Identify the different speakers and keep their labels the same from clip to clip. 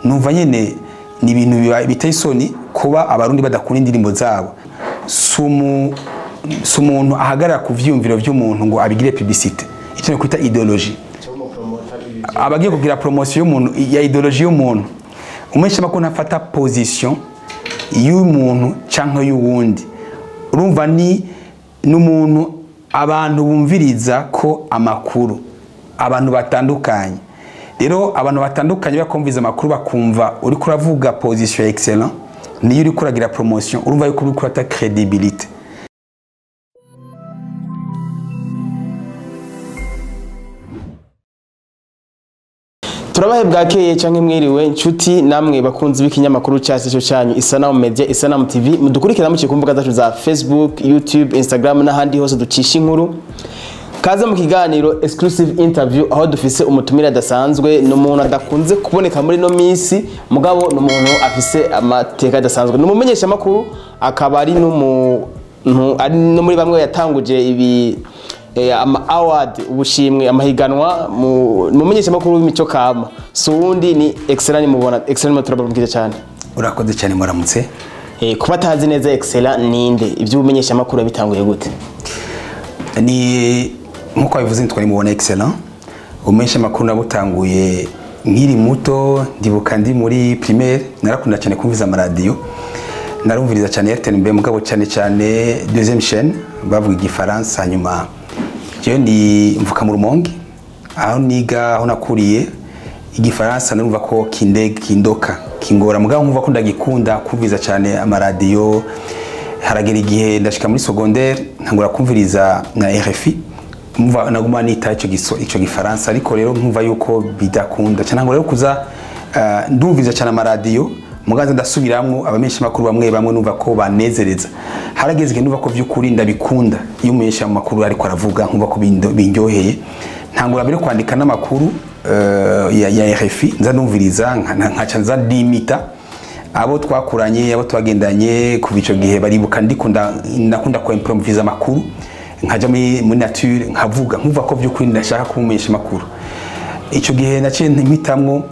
Speaker 1: numva nyene ni ibintu biba- biteye isoni kuba abarundi badakunda indirimbo zabo si umu- si umuntu ahagarara ku vyiyumviro vy'umuntu ngo abigire publicité icyo ni kwita ideologie abagiye kugira promotion y'umuntu ya ideologie y'umuntu umesha makuru ntafata position y'umuntu canke y'uwundi urumva ni n'umuntu abantu bumviriza ko amakuru abantu batandukanye rero abantu batandukanye bakumviza amakuru bakumva uri kuravuga position ya excellent niyo uri kuragira promotion urumva yuko uri kurata credibility
Speaker 2: turabahe bwakeye canke mwiriwe nshuti namwe bakunzi b'ikinyamakuru cyacu cyo cyanyu isanamu media isanamu tv mudukurikira muciye ku mbuga zacu za facebook youtube instagram n'ahandi hose ducisha inkuru kaze mu kiganiro exclusive interview aho dufise umutumire adasanzwe ni umuntu adakunze kuboneka muri no minsi mugabo ni umuntu afise amateka adasanzwe ni umumenyeshamakuru akaba ari n'umuntu ari no muri bamwe yatanguje ibi eh, ama award ubushimwe amahiganwa mu mu menyeshamakuru w'imico kama so uwundi ni excellent mubona excellent turabamukije cyane
Speaker 1: urakoze cyane muramutse
Speaker 2: eh, kuba atazi neza excellent ninde iby'ubumenyeshamakuru yabitanguye gute
Speaker 1: ni nkuko bivuze nitwa nimubona excellent umesha makuru nabutanguye nkiri muto ndibuka ndi muri primaire narakunda cyane kumviza amaradiyo narumviriza cyane RTNB mugabo cyane cyane deuxième chaîne bavuga igifaransa hanyuma jewe ndi mvuka mu rumonge aho niga aho nakuriye igifaransa narumva ko kindega kindoka kingora mugabo nkumva ko ndagikunda kumviza cyane amaradiyo haragera igihe ndashika muri secondaire ntangura kumviriza na RFI mva naguma nita ico giso ico gifaransa ariko rero nkumva yuko bidakunda cyane ntangura rero kuza uh, ndumviriza cyane amaradiyo muganza ndasubiramwo abamenyesha makuru bamwe bamwe numva ko banezereza harageze igihe numva ko vy'ukuri ndabikunda iyo umumenyesha makuru ariko aravuga nkumva ko bindo- bindyoheye ntangura mbere kwandika n'amakuru uh, ya, ya RFI nza ndumviriza nka- nkaca nza ndimita abo twakuranye abo twagendanye kuva ico gihe baribuka ndikunda nakunda ko improvisa amakuru nkaja muri muri nature nkavuga nkumva ko vy'ukuri ndashaka kumumenyesha amakuru ico gihe naciye mpitamwo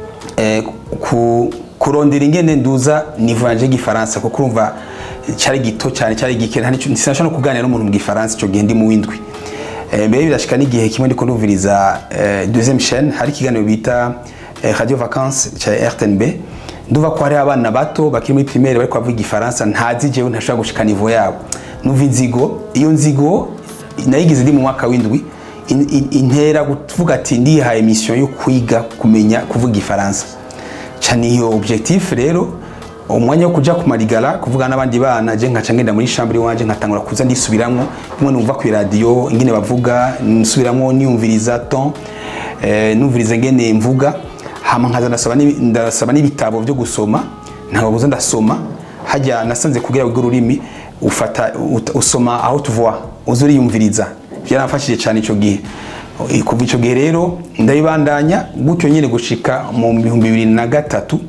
Speaker 1: eh, ku kurondera ingene nduza niveau yanje y'igifaransa kuko urumva cyari gito cyane cyari gike nta nico sinashobora no kuganira n'umuntu mu gifaransa ico gihe ndi mu windwi Eh, mbere birashika n'igihe kimwe ndiko ndumviriza eh, deuxième chaîne hari ikiganiro bita eh, radio vacances cya RTNB nduva ko hari abana bato bakiri muri primaire bariko bavuga igifaransa ntazi jewe ntashobora gushika niveau yabo numva inzigo iyo nzigo nayigize ndi mu mwaka w'indwi in- in- intera kuvuga ati ndihaye mission yo kwiga kumenya kuvuga igifaransa cyane iyo objectif rero umwanya wo kuja kumarigara kuvuga n'abandi bana je nkaca ngenda muri chambre wanje nkatangura kuza ndisubiramwo bimwe numva ku radio ingene bavuga nsubiramwo niyumviriza ton eh, numviriza ngene mvuga hama nkaza ndasaba n'ibi- ndasaba n'ibitabo byo gusoma ntabwo buza ndasoma hajya nasanze kugira ngo ururimi ufata ut- usoma aho tuvuwa uza uriyumviriza byaramfashije cyane ico gihe Eh, kuva ico gihe rero ndabibandanya gutyo nyine gushika mu bihumbi bibiri na gatatu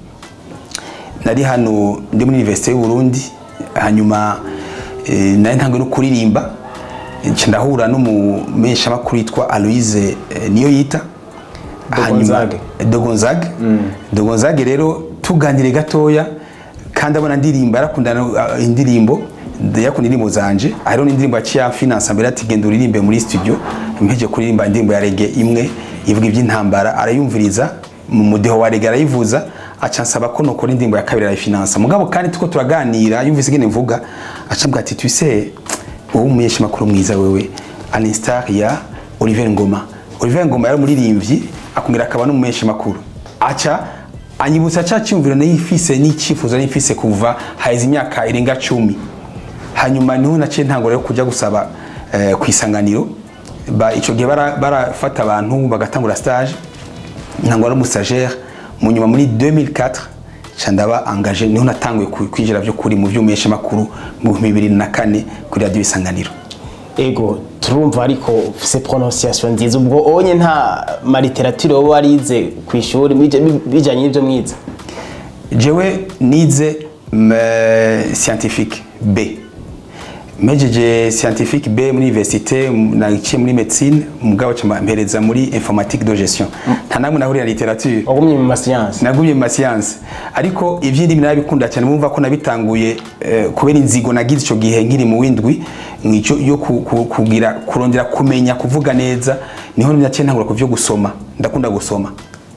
Speaker 1: nari hano ndi muri universite y'u Burundi hanyuma eh, nari ntangwe no kuririmba nca ndahura n'umumenyesha makuru yitwa Aloise eh, niyo yita
Speaker 2: Gonzague.
Speaker 1: Dogonzage Dogonzage rero tuganire gatoya kandi abona ndirimba yarakunda uh, indirimbo yakunda indirimbo zanje hariho n'indirimbo yaciye amfinansa mbere ati genda uririmbe muri studio mpeje kuririmba indirimbo ya rege imwe ivuga iby'intambara arayumviriza mu mudeho wa rege arayivuza aca nsaba ko nokora indirimbo ya kabiri arayifinansa mugabo kandi tuko turaganira yumvise ingene mvuga aca mbwira ati twise wowe umumenyesha makuru mwiza wewe aninstar ya Olivier Ngoma Olivier Ngoma yari umuririmbyi akongera akaba n'umumenyesha makuru aca anyibutsa ca cyumviro nayifise n'icyifuzo nayifise kuva haheze imyaka irenga cumi hanyuma niho naciye ntangura yo kujya gusaba eh, ku isanganiro ba ico gihe bara- barafata abantu bagatangura stage ntangura n'umusagere mu nyuma muri 2004 ca ndaba engagé niho natanguye ku- kwinjira byo kuri mu by'umumenyesha makuru mu 2004 kuri radio isanganiro
Speaker 2: ego turumva ariko ufise prononciation nziza ubwo onye nta mariterature wowe warize ku ishuri bija- bi- bijanye n'ivyo mwize
Speaker 1: jewe nize mm, scientifique b mejeje scientifique B muri université naciye muri médecine mugabo cama mpereza muri informatique de gestion nta namwe nahurira na literature
Speaker 2: wagumye mu masiyansi
Speaker 1: nagumye mu masiyanse ariko ivy'indimi narabikunda cyane mumva ko nabitanguye eh, kubera inzigo nagize ico gihe nkiri mu windwi mwico yo ku- ku- kugira kurondera kumenya kuvuga neza niho naciye ntangura kuvyo gusoma ndakunda gusoma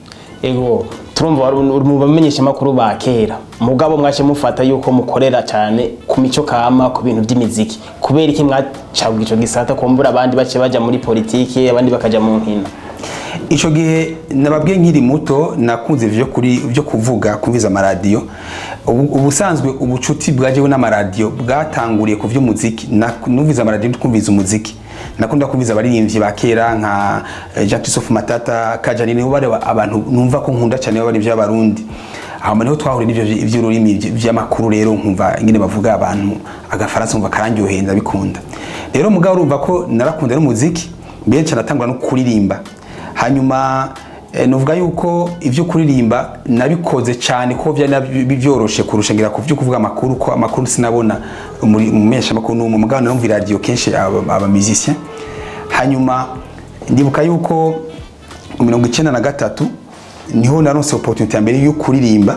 Speaker 2: ego turumva wari uri mu bamenyeshamakuru ba kera mugabo mwace mufata yuko mukorera cyane ku mico kama ku bintu by'imiziki kubera iki mwacabwa ico gisata kumbura abandi bace baja muri politiki abandi bakaja mu nkino
Speaker 1: ico gihe nababwiye nkiri muto nakunze ivyo kuri vyo kuvuga kumviza amaradiyo Ubu- ubusanzwe ubucuti bwajeho n'amaradiyo bwatanguriye ku vy'umuziki Na- numviza amaradiyo twumviza umuziki nakunda kumviza abaririmbyi ba kera nka eh, Jean Christophe Matata Kajani nibo bari abantu numva ko nkunda cyane bari by'abarundi aho niho twahuriye n'ivyo vy- ivy'ururimi vy- vy'amakuru rero nkumva ingene bavuga abantu agafaransa nkumva karandyoheye ndabikunda rero mugabo urumva ko narakunda n'umuziki mbere cyane atangura no kuririmba hanyuma eh, nuvuga yuko ivyo kuririmba nabikoze cyane ko byari nab- byoroshe kurusha ngira ku vyo kuvuga amakuru ko amakuru sinabona muri mu mesha makuru no mu mugabo narumva radio kenshi aba aba musicien hanyuma ndibuka yuko mu mirongo icenda na gatatu niho naronse opportunité ya mbere yo kuririmba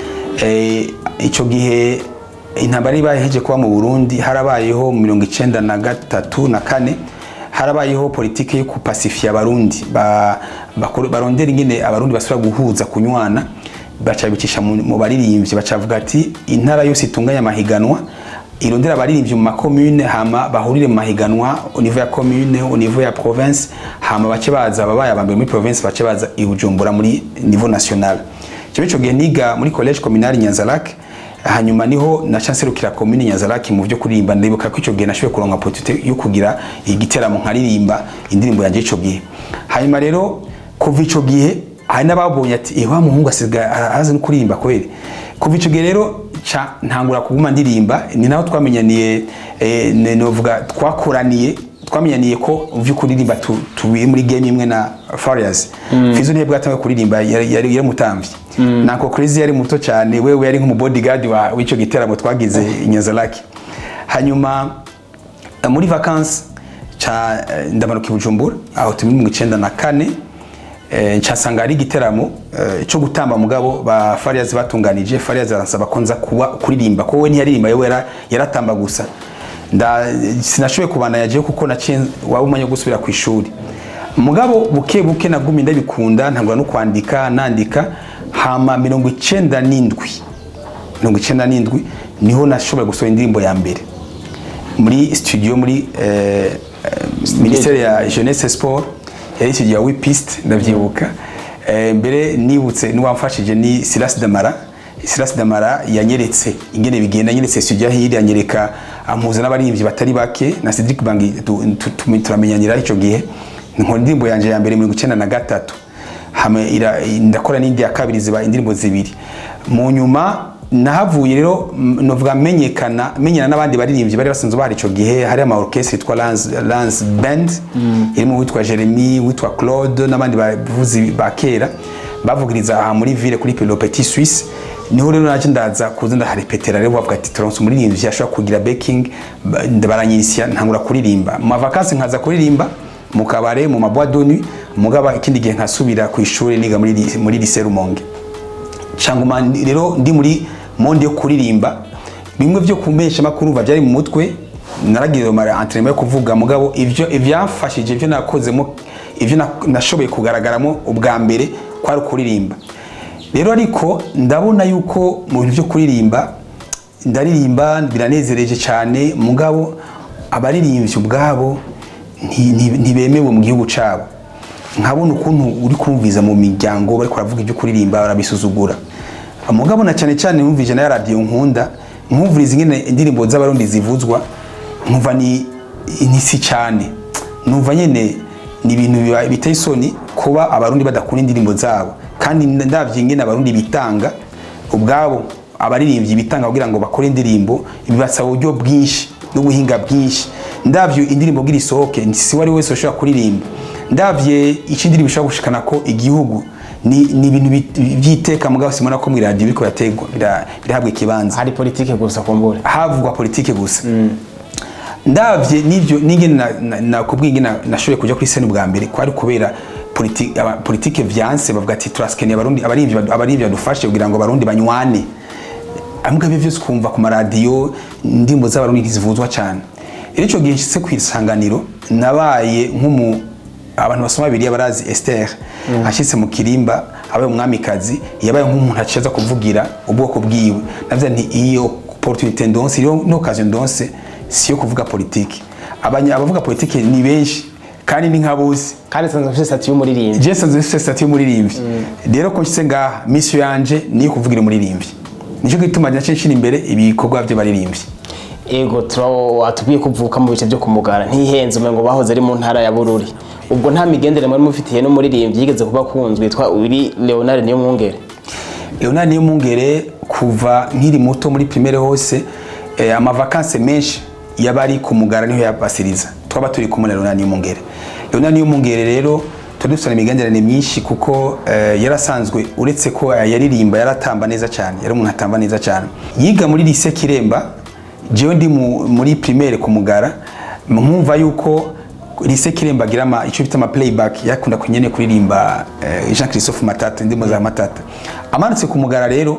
Speaker 1: eh, ico gihe intambara ibaye heje kuba mu Burundi harabayeho mu mirongo icenda na gatatu na kane harabayeho politike yo kupasifia abarundi ba, bakore- barondera ingene abarundi basubira guhuza kunywana baca bicisha mu mu baririmbyi bacavuga ati intara yose itunganya amahiganwa irondera abaririmbyi mu makomune hama bahurire mu mahiganwa au niveau ya commune au niveau ya province hama bace baza ababaye abambere muri province bace baza i Bujumbura muri niveau national cyo ico gihe niga muri college communal Nyanzarake hanyuma niho na chancelukira commune Nyanzarake mu byo kuririmba ndibuka ko ico gihe nashoboye kuronka opportunité yo kugira igiteramo nkaririmba indirimbo yanje ico gihe hanyuma rero kuva ico gihe hari n'ababonye ati eh wa muhungu asigaye arazi no kuririmba kweli kuva ico gihe rero ca ntangura kuguma ndirimba ni naho twamenyaniye eh, ne- novuga twakoraniye twamenyaniye ko uvyo kuririmba tu- tubiye muri game imwe na Farious Fizo niye bwatangiye kuririmba yari yari yari mutamvye nako Crazy yari muto cyane wewe yari nk'umu bodyguard wa w'ico giteramo twagize i Nyanzarake hanyuma eh, muri vacances ca eh, ndamanuka i Bujumbura aho turi mu icenda na kane eh, ncasanga ari igiteramo eh, cyo gutamba mugabo ba Farious batunganije Farious aransaba ko nza kuba kuririmba ko we ntiyaririmba yewe yara- yaratamba gusa nda sinashoboye kubana yaje kuko naciye waba umanya gusubira ku ishuri mugabo buke buke nagumye ndabikunda ntangura no kwandika nandika hama mirongo icenda n'indwi mirongo icenda n'indwi niho nashoboye gusohora indirimbo ya mbere muri studio muri eh, eh, ministere ya jeunesse et sport yari studio ya wipist ndavyibuka eh, mbere nibutse niwamfashije ni Silas Damara Silas Damara yanyeretse ingene bigenda yanyeretse studio hiri yanyereka ampuza n'abaririmbyi batari bake na Cedric Bangi tu- tu- tu- turamenyanira ico gihe nkora indirimbo yanje ya mbere mirongo icenda na gatatu hame ira- ndakora n'indi ya kabiri ziba indirimbo zibiri mu nyuma nahavuye rero m- novuga menyekana menyana n'abandi baririmbyi bari basanzwe bahari ico gihe hari ama orchestre yitwa Lance, Lance Band irimo uwitwa Jeremy uwitwa Claude n'abandi bavuzi ba kera bavugiriza aha muri ville kuri Le Petit Suisse niho rero naje ndaza kuza ndaharepetera rero bavuga ati turonse umuririmbyi ashobora kugira backing ba- baranyisya ntangura kuririmba mu mavakansi nkaza kuririmba mu kabare mu mabois de nuit mugaba ikindi gihe nkasubira ku ishuri niga muri lycée- muri lycée Rumonge canguma rero ndi muri monde yo kuririmba bimwe vyo kumesha makuru va byari mu mutwe naragize mara entraînement yo kuvuga mugabo ivyo ivyamfashije ivyo nakozemo ivyo na- nashoboye kugaragaramo ubwa mbere kwari kuririmba rero ariko ndabona yuko mu bintu vyo kuririmba ndaririmba biranezereje cyane mugabo abaririmbyi ubwabo nti- nti- ntibemewe mu gihugu cabo nkabona ukuntu uri kumviza mu miryango bari kuravuga ibyo kuririmba barabisuzugura mugabo na cyane cyane numvije na radio nkunda nkumviriza ingene indirimbo z'abarundi zivuzwa nkumva ni ni si cyane numva nyene ni ibintu biba- biteye isoni kuba abarundi badakunda indirimbo zabo kandi ndavye ingene abarundi bitanga ubwabo abaririmbyi bitanga kugira ngo bakore indirimbo bibasaba uburyo bwinshi n'ubuhinga bwinshi ndavyo indirimbo gira isohoke si wari wese ushobora kuririmba ndavye ico indirimbo ishobora gushikana ko igihugu ni ni ibintu bit- vy'iteka mugabo simona ko mu radio biriko birategwa bira- birahabwa ikibanza
Speaker 2: hari politike gusa kumbura
Speaker 1: havugwa politike gusa ndavye n'ivyo n'ingene na- na- nakubwiye ingene na- nashoboye kuja kuri scène bwa mbere kwari kubera politi- aba- politike vyanse bavuga ati turasikeneye abarundi abarimvyi badu- abarimvyi badufashe kugira ngo abarundi banywane amwe ibyo byose ukumva ku maradiyo indirimbo z'abarundi ntizivuzwa cyane rero icyo gihe nshitse ku isanganiro nabaye nk'umu abantu basoma bibiriya barazi Esther ashitse mu kirimba abaye umwamikazi yabaye nk'umuntu aciza kuvugira ubwoko bwiwe navuze nti iyo opportunité ndonse iyo no occasion ndonse si yo kuvuga politiki Abanya- abavuga politiki ni benshi kandi ni nka bose
Speaker 2: kandi nsanzwe mfite sitati y'umuririmbyi
Speaker 1: Jason zifite sitati y'umuririmbyi rero ko nshyize ngaha misiyo yanje niyo kuvugira umuririmbyi nicyo gituma nace nshira imbere ibikorwa by'abaririmbyi
Speaker 2: ego watubwiye ko uvuka mu bice byo kumugara ntihenze umengo bahoze ari mu ntara ya bururi ubwo nta migendere mwari mufitiye n'umuririmbyi yigeze kuba akunzwe yitwa uri leonard niyo mwungere
Speaker 1: leonard niyo mungere kuva nkiri muto muri primaire hose eh, amavakanse menshi yaba ari ku mugara niho yabasiriza twaba turi kumwe na leonard niyo mungere leonard niyo mungere rero turi dufitanye imigenderanire myinshi kuko eh, yarasanzwe uretse ko eh, yaririmba yaratamba neza cyane yari umuntu atamba neza cyane yiga muri lycée kiremba jewe ndi mu- muri primaire ku mugara nkumva yuko lycée kiremba agira ama icyo bita ama playback yakunda kunyene kuririmba eh, Jean Christophe Matata indimo za Matata amanutse ku mugara rero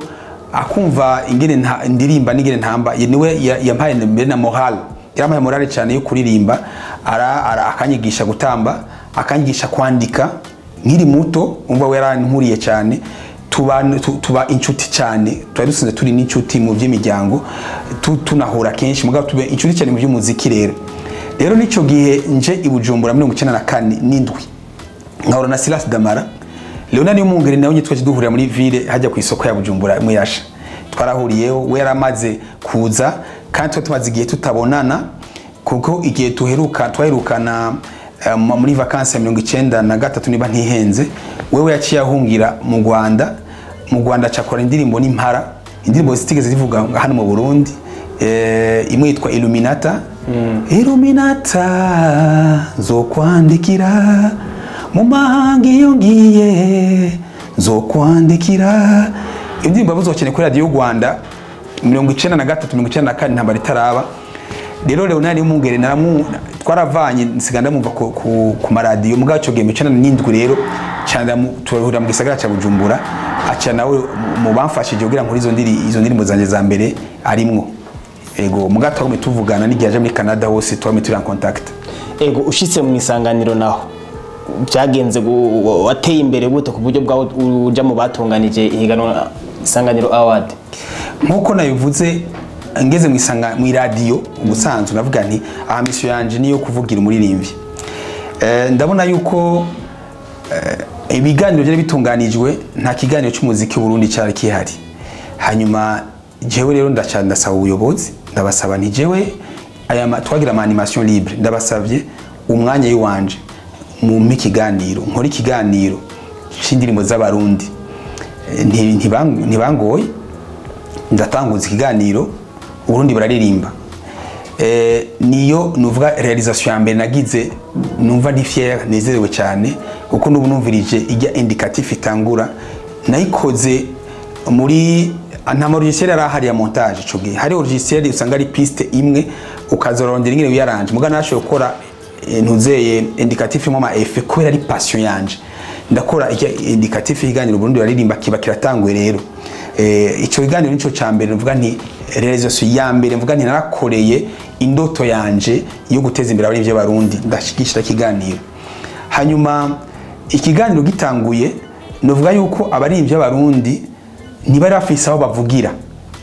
Speaker 1: akumva ingene nta- ndirimba n'ingene ntamba ye- niwe ya- yampaye mbere na moral yarampaye morale cyane yo kuririmba ara, ara akanyigisha gutamba akanyigisha kwandika nkiri muto umva we yaranturiye cyane tuba, tu- tuba inshuti cyane tuba dusanzwe turi n'inshuti mu by'imiryango tu- tunahura kenshi mugabo tube inshuti cyane mu by'umuziki rero rero n'icyo gihe nje i bujumbura mirongo icyenda na kane n'indwi nkahura na silas damara leonard y'umwungeri nawe nyine twaje duhurira muri ville hajya ku isoko ya bujumbura muyasha twarahuriyeho we yaramaze kuza kandi tuba tumaze igihe tutabonana kuko igihe tuheruka twaherukana eh, mu- muri vakansi ya mirongo icyenda na gatatu niba ntihenze wewe yaciye ahungira mu rwanda mu rwanda acakora indirimbo n'impara indirimbo zitigeze zivuga hano mu burundi eh, imwe yitwa illuminata illuminata zokwandikira mu mahanga iyo ngiye zokwandikira iyo ndirimbo yavuzwe cyane kuri radiyo rwanda mirongo icyenda na gatatu mirongo icyenda na kane ntambara itaraba rero leonard y'umwungere naramu twaravanye nsiga ndamumva ku, ku, ku maradiyo mugabo icyo gihe mu icyenda n'indwi rero cyane turahurira mu gisagara cya bujumbura aca nawe mu bamfashije kugira ngo izo ndiri izo ndirimbo zanjye za mbere arimwo ego mugabo twagumye tuvugana n'igihe aje muri canada hose twagumye turi en contact
Speaker 2: ego ushitse mu isanganiro naho byagenze gu- wateye imbere gute ku buryo bwawe uja mu batunganije ihiganwa isanganiro award
Speaker 1: nk'uko nabivuze ngeze mu isanga mu iradiyo ubusanzwe navuga nti aha misiyo yanjye niyo kuvugira umuririmbyi Eh, ndabona yuko eh, ibiganiro byari bitunganijwe nta kiganiro cy'umuziki w'uburundi cyari kihari hanyuma jewe rero ndaca ndasaba ubuyobozi ndabasaba nti jewe aya ma- twagira ama animation libre ndabasabye umwanya w'iwanje mumpe ikiganiro nkore ikiganiro c'indirimbo z'abarundi Eh, nti- ntibang- ntibangoye ndatanguza ikiganiro uburundi bararirimba eh, niyo nuvuga realisation ya mbere nagize numva ndi fier nezerewe cyane kuko nubu numvirije ijya indicatif itangura nayikoze muri nta marogisieri yari ahari ya montage ico gihe hari logisieri usanga ari piste imwe ukazorondera ingene wiyaranje muga nashoboye gukora eh, ntuzeye indicatif irimo ama effet kubera ari passion yanje ndakora ijya indicatif y'ikiganiro Burundi baririmba kiba kiratanguye rero eh, ico kiganiro nico ca mbere mvuga nti realisation ya mbere mvuga nti narakoreye indoto yanje yo guteza imbere abarivyo barundi ndashikishira ikiganiro hanyuma ikiganiro gitanguye novuga yuko abarivyo barundi ntibari bafise aho bavugira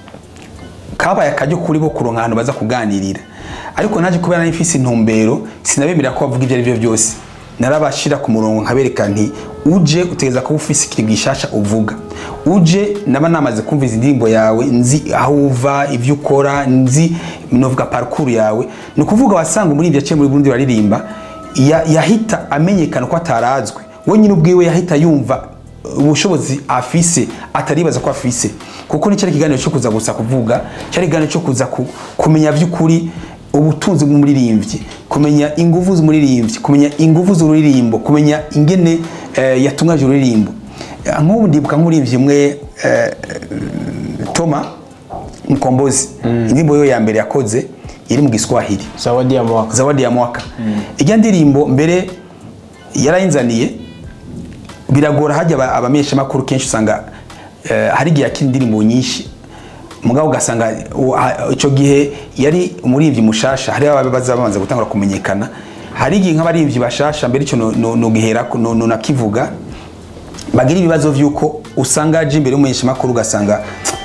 Speaker 1: kabaye akaryo kuri bo kuronka ahantu baza kuganirira ariko naje kubera nari mfise intumbero sinabemerera ko bavuga ibyo ari byo byose narabashira ku murongo nkabereka nti uje utegeza kuba ufise ikintu gishasha uvuga uje naba namaze kumva izi ndirimbo yawe nzi aho uva ibyo ukora nzi novuga parcours yawe ni ukuvuga wasanga umuririmbyi yaciye muri Burundi baririmba ya- yahita amenyekana ko atarazwe we nyine ubwiwe yahita yumva ubushobozi afise ataribaza ko afise kuko ni cyari ikiganiro cyo kuza gusa kuvuga cyari ikiganiro cyo kuza ku, kumenya by'ukuri ubutunzi bw'umuririmbyi kumenya inguvu z'umuririmbyi kumenya inguvu z'ururirimbo kumenya ingene eh, yatungaje ururirimbo Eh, nk'ubu ndibuka nk'umuririmbyi umwe eh, Toma mukombozi indirimbo yo ya mbere yakoze iri mu giswahili
Speaker 2: zawadi ya mwaka
Speaker 1: zawadi ya mwaka ijya ndirimbo mbere yarayinzaniye biragora hajya aba- abamenyeshamakuru kenshi usanga eh, hari igihe yakina indirimbo nyinshi mugabo ugasanga u- ha- icyo gihe yari umuririmbyi mushasha hari ababa baza babanza gutangura kumenyekana hari igihe nk'abaririmbyi bashasha mbere icyo nugihera nunakivuga bagira ibibazo vy'uko usanga aje imbere y'umumenyeshamakuru ugasanga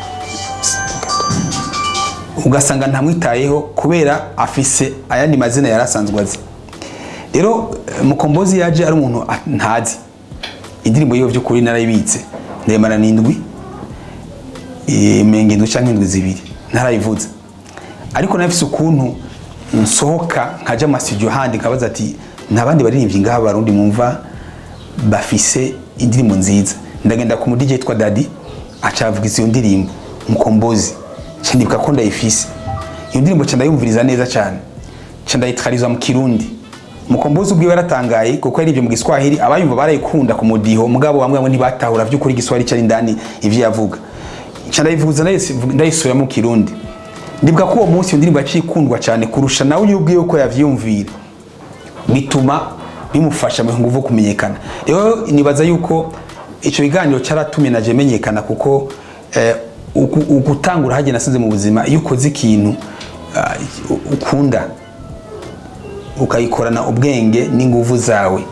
Speaker 1: ugasanga ntamwitayeho kubera afise ayandi mazina yari asanzwe azi rero eh, mukombozi yaje ari umuntu a- ntazi indirimbo yiwe by'ukuri narayibitse ndemana n'indwi eh, menga indwi canke indwi zibiri ntarayivuze ariko nafise ukuntu nsohoka nkaja mu studio handi nkabaza ati ntabandi baririmbyi ngaha barundi mumva bafise indirimbo nziza ndagenda ku mu DJ yitwa Daddy acavugiza iyo ndirimbo mukombozi ca ndibuka ko ndayifise iyo ndirimbo ca ndayumviriza neza cyane ca ndayitwariza mu kirundi mukombozi ubwiwe yaratangaye kuko yari ibyo mu giswahili abayumva barayikunda ku mudiho mugabo bamwe bamwe ntibatahura vy'ukuri igiswahili cari indani ivyo yavuga ca ndayivuza ndayis- ndayisubira mu kirundi ndibuka ko uwo munsi iyo ndirimbo yaciye ikundwa cyane kurusha nawe uyu ubwiwe ko yavyiyumvira bituma bimufasha mu nguvu kumenyekana rero nibaza yuko icyo kiganiro cyaratumye naje menyekana kuko eh, uku- ugutangura hajye nasize mu buzima iyo ukoze ikintu ah, ukunda ukayikorana ubwenge n'inguvu zawe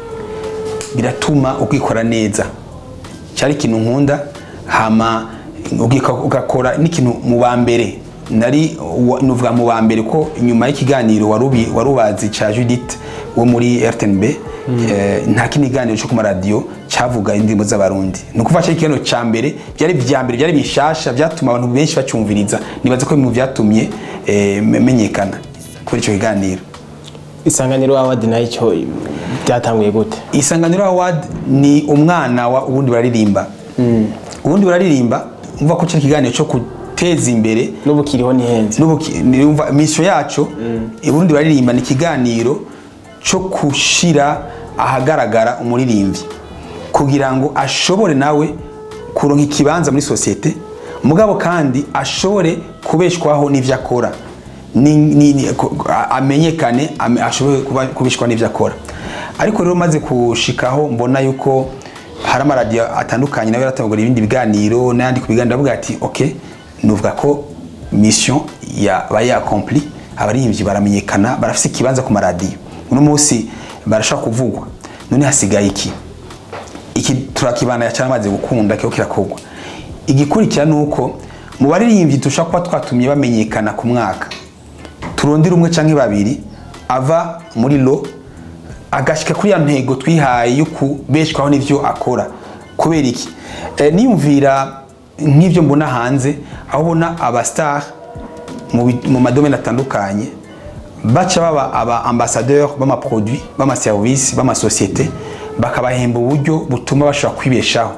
Speaker 1: biratuma ukikora neza cyari ikintu nkunda hama ugika- ugakora n'ikintu mu ba mbere nari wa- nuvuga mu ba mbere ko nyuma y'ikiganiro warubi- warubazi ca Judith wo muri RTNB eh, nta kindi kiganiro cyo ku maradiyo cyavuga indirimbo z'abarundi ni ukuvuga cyo ikiganiro ca mbere byari vya mbere byari bishasha byatuma abantu benshi bacyumviriza nibaza ko bimwe byatumye eh, me- menyekana kuri icyo kiganiro
Speaker 2: isanganiro awadi nayo icyo byatanguye gute
Speaker 1: isanganiro award ni umwana wa ubundi bararirimba ubundi bararirimba umva ko cyo ikiganiro cyo guteza imbere
Speaker 2: n'ubu kiriho ntihenze
Speaker 1: n'ubuki- ni- umva mission yacu ubundi bararirimba ni ikiganiro cyo gushira ahagaragara umuririmbyi kugira ngo ashobore nawe kuronka ikibanza muri sosiyete mugabo kandi ashobore kubeshwaho n'ivyo akora ni, ni, ni, ku- a- amenyekane ame- ashobore kuba- kubeshwaho n'ivyo akora ariko rero maze kushikaho mbona yuko hari amaradiyo atandukanye nawe yaratangura ibindi biganiro n'ayandi ku biganiro avuga ati ok nuvuga ko mission yabaye accompli abaririmbyi baramenyekana barafise ikibanza ku maradiyo uno munsi barashaka kuvugwa none hasigaye iki iki turakibana cyane amaze gukunda kiho kirakogwa igikurikira ni uko mu baririmbyi dushobora kuba twatumye bamenyekana ku mwaka turondera umwe canke babiri ava muri lo agashika kuri ya ntego twihaye yo kubeshwaho n'ivyo akora kubera iki Eh, niyumvira nk'ivyo mbona hanze aho ubona abastar mu bi- mu madomene atandukanye baca baba aba ambassadeur b'amaproduit b'amaservice b'amasosiyete bakabahemba uburyo butuma bashobora kwibeshaho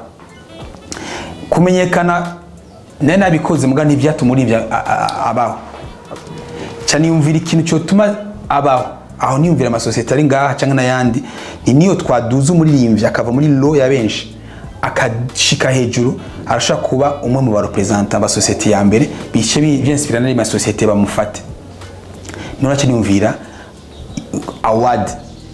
Speaker 1: kumenyekana nari nabikoze muga ntibyatuma uribya abaho cyane niyumvira ikintu cyotuma abaho aho niyumvira amasosiyete ari ngaha cyangwa n'ayandi ni niyo twaduza umuririmbyi akava muri lo ya benshi akashika hejuru arashobora kuba umwe mu barepresenta ba sosiyete ya mbere bice byensipira n'andi masosiyete bamufate none niyumvira award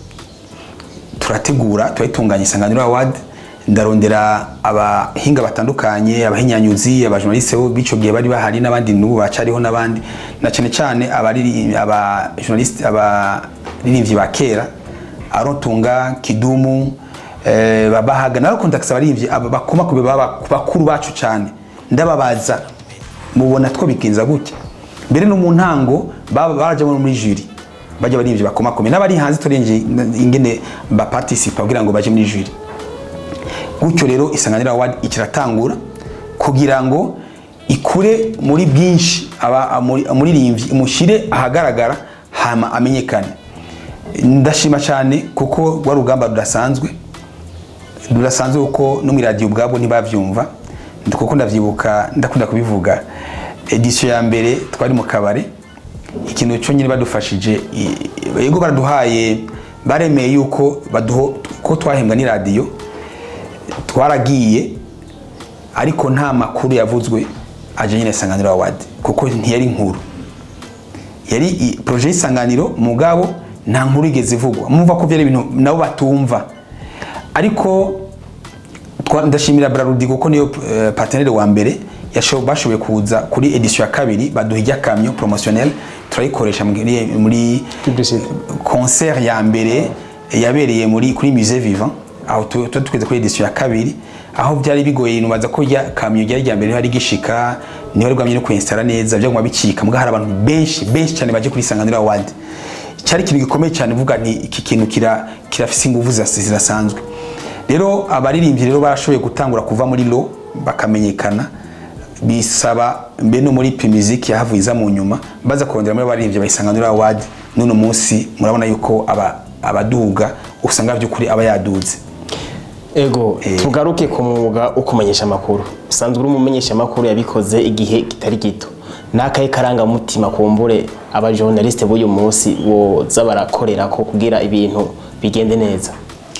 Speaker 1: turategura turayitunganya isanganiro award ndarondera abahinga batandukanye abahinyanyuzi abajournaliste bo bico gihe bari bahari n'abandi n'ubu bacariho n'abandi na cyane cyane abari aba journaliste abaririmbyi ba kera arotunga kidumu eh, babahaga narakunda kusaba abaririmbyi aba bakoma kube baba bakuru bacu cyane ndababaza mubona two bigenza gutya mbere no mu ntango baba barajya muri jury bajya baririmbyi bakomakome n'abari hanze turenje ingene baparticipa kugira ngo baje muri jury gutyo rero isanganiro award ikiratangura kugira ngo ikure muri bwinshi umuririmbyi imushyire ahagaragara hama amenyekane ndashima cyane kuko rwa rugamba rudasanzwe rudasanzwe kuko no mu iradiyo ubwabwo ntibabyumva kuko ndabyibuka ndakunda kubivuga edisiyo ya mbere twari mu kabari ikintu cyo nyine badufashije yego baraduhaye baremeye yuko ko twahembwa n'iradiyo twaragiye ariko nta makuru yavuzwe aje nyine isanganiro award kuko ntiyari inkuru yari i- projet y'isanganiro mugabo nta nkuru igeze ivugwa mumva ko byari ibintu nabo batumva ariko twa- ndashimira Brarudi kuko niyo uh, partenaire wa mbere yashoboye bashoboye kuza kuri edition ya kabiri baduha ijya kamyo promotionnel turayikoresha muri, muri
Speaker 2: Publicité.
Speaker 1: concert ya mbere yabereye muri kuri musée vivant aho tu- tuba tugeze kuri edition ya kabiri aho byari bigoye nubaza ko rya kamyo ryari rya mbere hari gishika niho rwamye no kwinstara neza byaguma bicika muga hari abantu benshi benshi cyane baje kuri Isanganiro Award cyari ikintu gikomeye cyane uvuga nti iki kintu kira kirafise ingufu zirasa- zirasanzwe rero abaririmbyi rero barashoboye gutangura kuva muri lo bakamenyekana bisaba mbe no muri P-Music yahavuye iza mu nyuma baza kurondera muri abaririmbyi bayisanganira award none munsi murabona yuko aba abaduga usanga by'ukuri aba yaduze
Speaker 2: ego
Speaker 1: Eh.
Speaker 2: tugaruke ku mwuga wo kumenyesha amakuru usanzwe uri umumenyesha amakuru yabikoze igihe kitari gito n'akahe karangamutima kumbure abajournaliste b'uyu munsi boza barakorera ko kugira ibintu bigende neza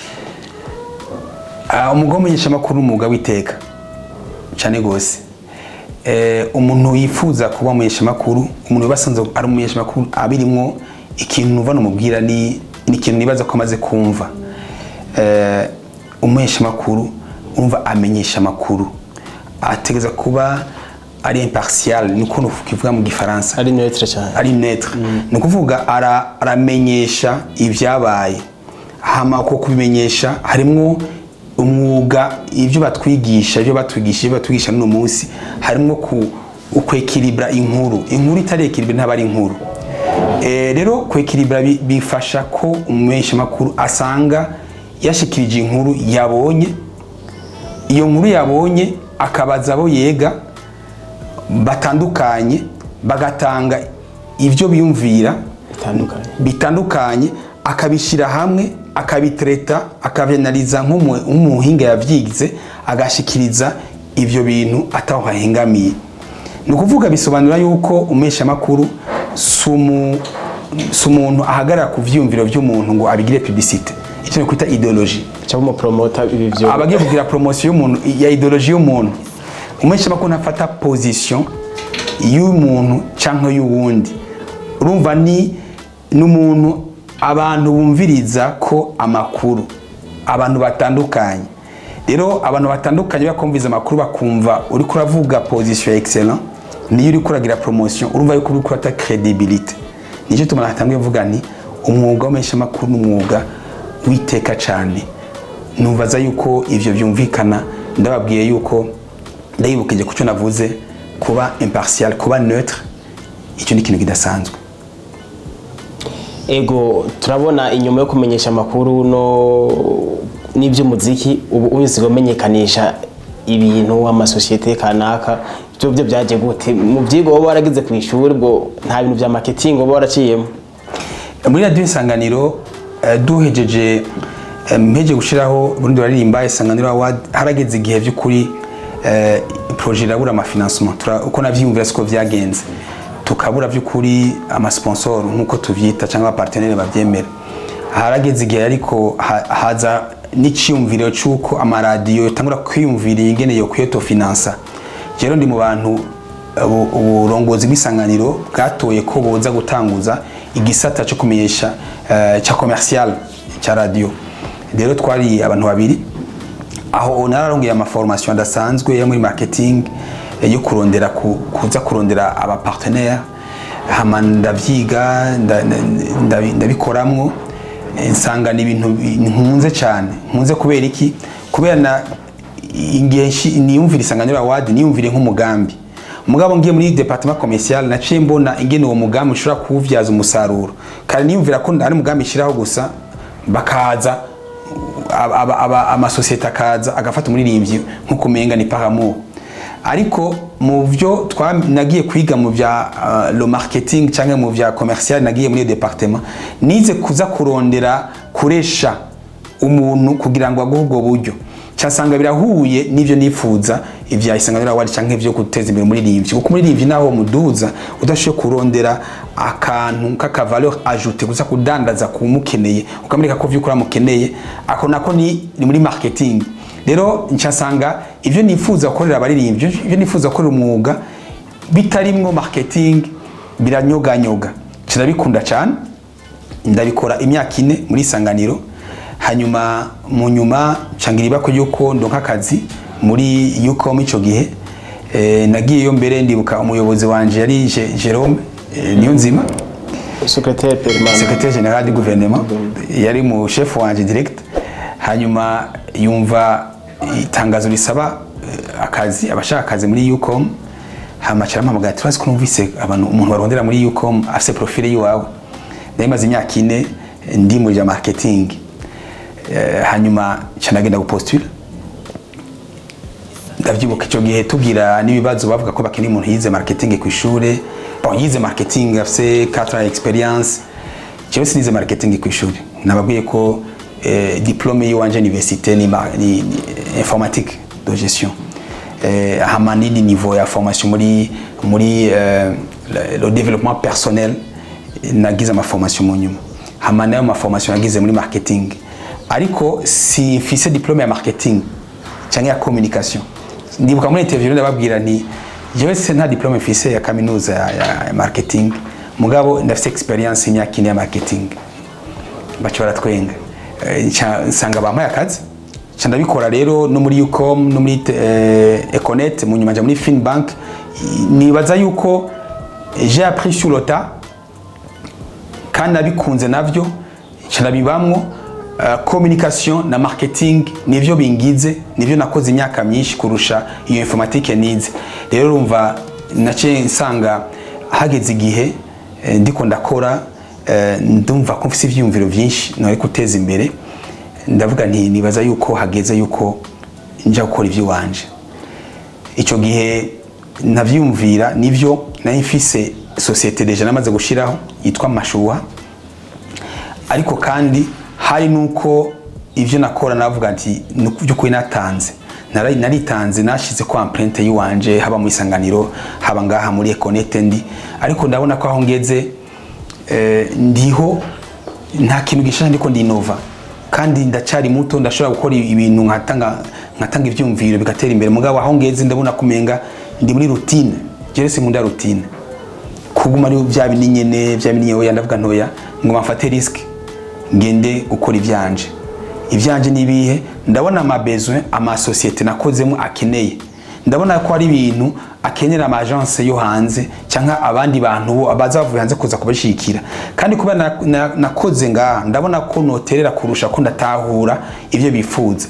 Speaker 1: Ah, umwuga w'umumenyeshamakuru ni umwuga w'iteka cyane rwose Eh, umuntu yifuza kuba umumenyeshamakuru umuntu wibasanze ari umumenyeshamakuru abirimwo ikintu numva namubwira ni ni ikintu nibaza ko amaze kumva Eh, umumenyeshamakuru umva amenyesha amakuru ategereza kuba ari impartial ni ukuntu kivuga mu gifaransa
Speaker 2: ari neutre cyane
Speaker 1: ari netre ni ukuvuga ara- aramenyesha ibyabaye hama ko kubimenyesha harimwo umwuga ibyo batwigisha ibyo batwigisha ibyo batwigisha n'uno munsi harimwo ku ukwekiribra inkuru inkuru itari ekiribra ntaba ari inkuru Eh, rero kwekiribra bi- bifasha ko umumenyeshamakuru asanga yashikirije inkuru yabonye iyo nkuru yabonye akabaza abo yega batandukanye bagatanga ibyo biyumvira
Speaker 2: bitandukanye
Speaker 1: bitandukanye akabishyira hamwe akabitereta akabianaliza nk'umu- nk'umuhinga yabyigize agashikiriza ibyo bintu ataho hahengamiye ni ukuvuga bisobanura yuko umeshamakuru si umu- si umuntu ahagarara ku vyiyumviro by'umuntu ngo abigire publicite icyo kwita ideologie
Speaker 2: cyangwa umupromota ibi byo
Speaker 1: abagiye kugira promotion y'umuntu ya ideologie y'umuntu umeshamakuru ntafata position y'umuntu cyangwa y'uwundi urumva ni n'umuntu abantu bumviriza ko amakuru abantu batandukanye rero abantu batandukanye bakumviriza amakuru bakumva uri kuravuga position ya excellent niyo uri kuragira promotion urumva yuko uri kurata credibility nicyo tuma natangiye mvuga nti umwuga w'ameshamakuru ni umwuga witeka cyane numvaza yuko ivyo byumvikana ndababwiye yuko ndayibukije ku cyo navuze kuba impartial kuba neutre icyo ni ikintu kidasanzwe
Speaker 2: ego turabona inyuma yo kumenyesha amakuru no n'iby'umuziki ubu ubizi kumenyekanisha ibintu amasosiyete kanaka byo byo byaje gute mu byigwa wowe waragize ku ishuri ubwo nta bintu bya marketing wowe waraciyemo
Speaker 1: muri radiyo isanganiro eh, duhejeje eh, mpeje gushiraho burundi baririmba isanganiro award harageze igihe by'ukuri eh, projet irabura amafinancement Tura- uko navyiyumvira siko vyagenze tukabura by'ukuri amasponsor nk'uko tuvyita cyangwa abapartenere bavyemera harageze igihe ariko ha- haza n'iciyumviro c'uko amaradiyo yotangura kwiyumvira ingene yo kuyotofinansa rero ndi mu bantu ubu- uburongozi bw'isanganiro bwatoye ko boza gutanguza igisata cyo kumenyesha eh, cya commercial cya radio rero twari abantu babiri aho nararongeye amaformation adasanzwe yo muri marketing eh, yo kurondera ku- kuza kurondera abapartenaire hama ndavyiga nda- nda- ndabi- ndabikoramwo eh, nsanga ni ibintu bi- nkunze cyane nkunze kubera iki kubera na igihe nshi- niyumvira isanganiro award niyumvire nk'umugambi mugabo ngiye muri departement commercial naciye mbona ingene uwo mugambi ushobora kuwubyaza umusaruro kandi niyumvira ko ari umugambi ishiraho gusa bakaza aba- aba- aba- amasosiyete akaza agafata umuririmbyi nk'uko umenga ni paramour ariko mu byo twa- nagiye kwiga mu bya uh, lo marketing cyangwa mu bya commercial nagiye muri iyo departement nize kuza kurondera kuresha umuntu kugira ngo aguhe ubwo buryo cyasanga birahuye n'ibyo nifuza ibya isanganiro award cyangwa ibyo guteza imbere umuririmbyi kuko umuririmbyi naho muduza udashoboye kurondera akantu k'aka valeur ajoute gusa kudandaza kumukeneye ukamwereka ko vy'ukuri amukeneye ako nako ni, ni muri marketing rero ncyasanga ibyo nifuza gukorera abaririmbyi ibyo nifuza gukorera umwuga bitarimwo marketing biranyoganyoga kirabikunda cyane ndabikora imyaka ine muri isanganiro hanyuma mu nyuma nshangira ibako yuko ndonka akazi muri yuko icyo gihe eh, nagiyeyo mbere ndibuka umuyobozi wanje yari Je- Jerome eh, Niyonzima
Speaker 2: secrétaire permanent
Speaker 1: secrétaire général du gouvernement yari mu chef wanje direct hanyuma yumva itangazo risaba eh, akazi abashaka akazi muri UCOM hama carampamagara turazi ko numvise abantu umuntu barondera muri UCOM afise profile yiwawe nari maze imyaka ine eh, ndi muri ja marketing Eh, hanyuma ca nagenda gupostula ndavyibuka ico gihe tugira n'ibibazo bavuga ko bakeneye umuntu yize marketing ku ishure bon yize marketing afise 4 ans experience jewe sinize marketing ku ishure nababwiye ko eh, diplome yiwanje université ni, ma- ni, ni informatique de gestion eh, hama n'indi niveau ya formation muri muri eh, le, le développement personnel nagize amaformation mu nyuma hama nayo maformation nagize muri marketing ariko si mfise diplome ya marketing cyangwa ya communication ndibuka muri interview ndababwira nti jewe se nta diplome mfise ya kaminuza ya, ya, ya marketing mugabo ndafise experience imyaka ine ya marketing baca baratwenga Eh, nca- nsanga bampaye akazi nca ndabikora rero no muri ucom no muri eh, econet mu nyuma nja muri finbank I- nibaza yuko eh, j'ai appris sur le tas kandi nabikunze navyo nca ndabibamwo uh, communication na marketing nivyo bingize nivyo nakoze imyaka myinshi kurusha iyo informatique nize rero urumva naciye nsanga hageze igihe eh, ndiko ndakora eh, ndumva ko mfise ivyiyumviro vyinshi nari guteza imbere ndavuga nti nibaza yuko hageze yuko nja gukora ivy'iwanje icyo gihe navyumvira nivyo nari mfise societe deja namaze gushiraho yitwa mashuha ariko kandi hari nuko ivyo nakora navuga nti by'ukuri natanze Nara- naritanze nashize ko empreinte yiwanje haba mu isanganiro haba ngaha muri econete ndi ariko ndabona ko aho ngeze eh, ndiho nta kintu gishasha ndiko ndinova kandi ndacari muto ndashobora gukora ibintu nkatanga nkatanga ivyumviro bigatera imbere mugabo aho ngeze ndabona kumenga ndi muri routine jere sinkunda routine kuguma ari bya bindi nyene bya bindi nyoya ndavuga ntoya ngo mfate risk ngende gukora ivyanje ivyanje nibihe ndabona ama besoin ama societe nakozemo akeneye ndabona ko ari ibintu akenera ama agence yo hanze cyangwa abandi bantu bo abazavuye hanze kuza kubashikira kandi kubera na- na- nakoze ngaha ndabona ko noterera kurusha ko ndatahura ivyo bifuza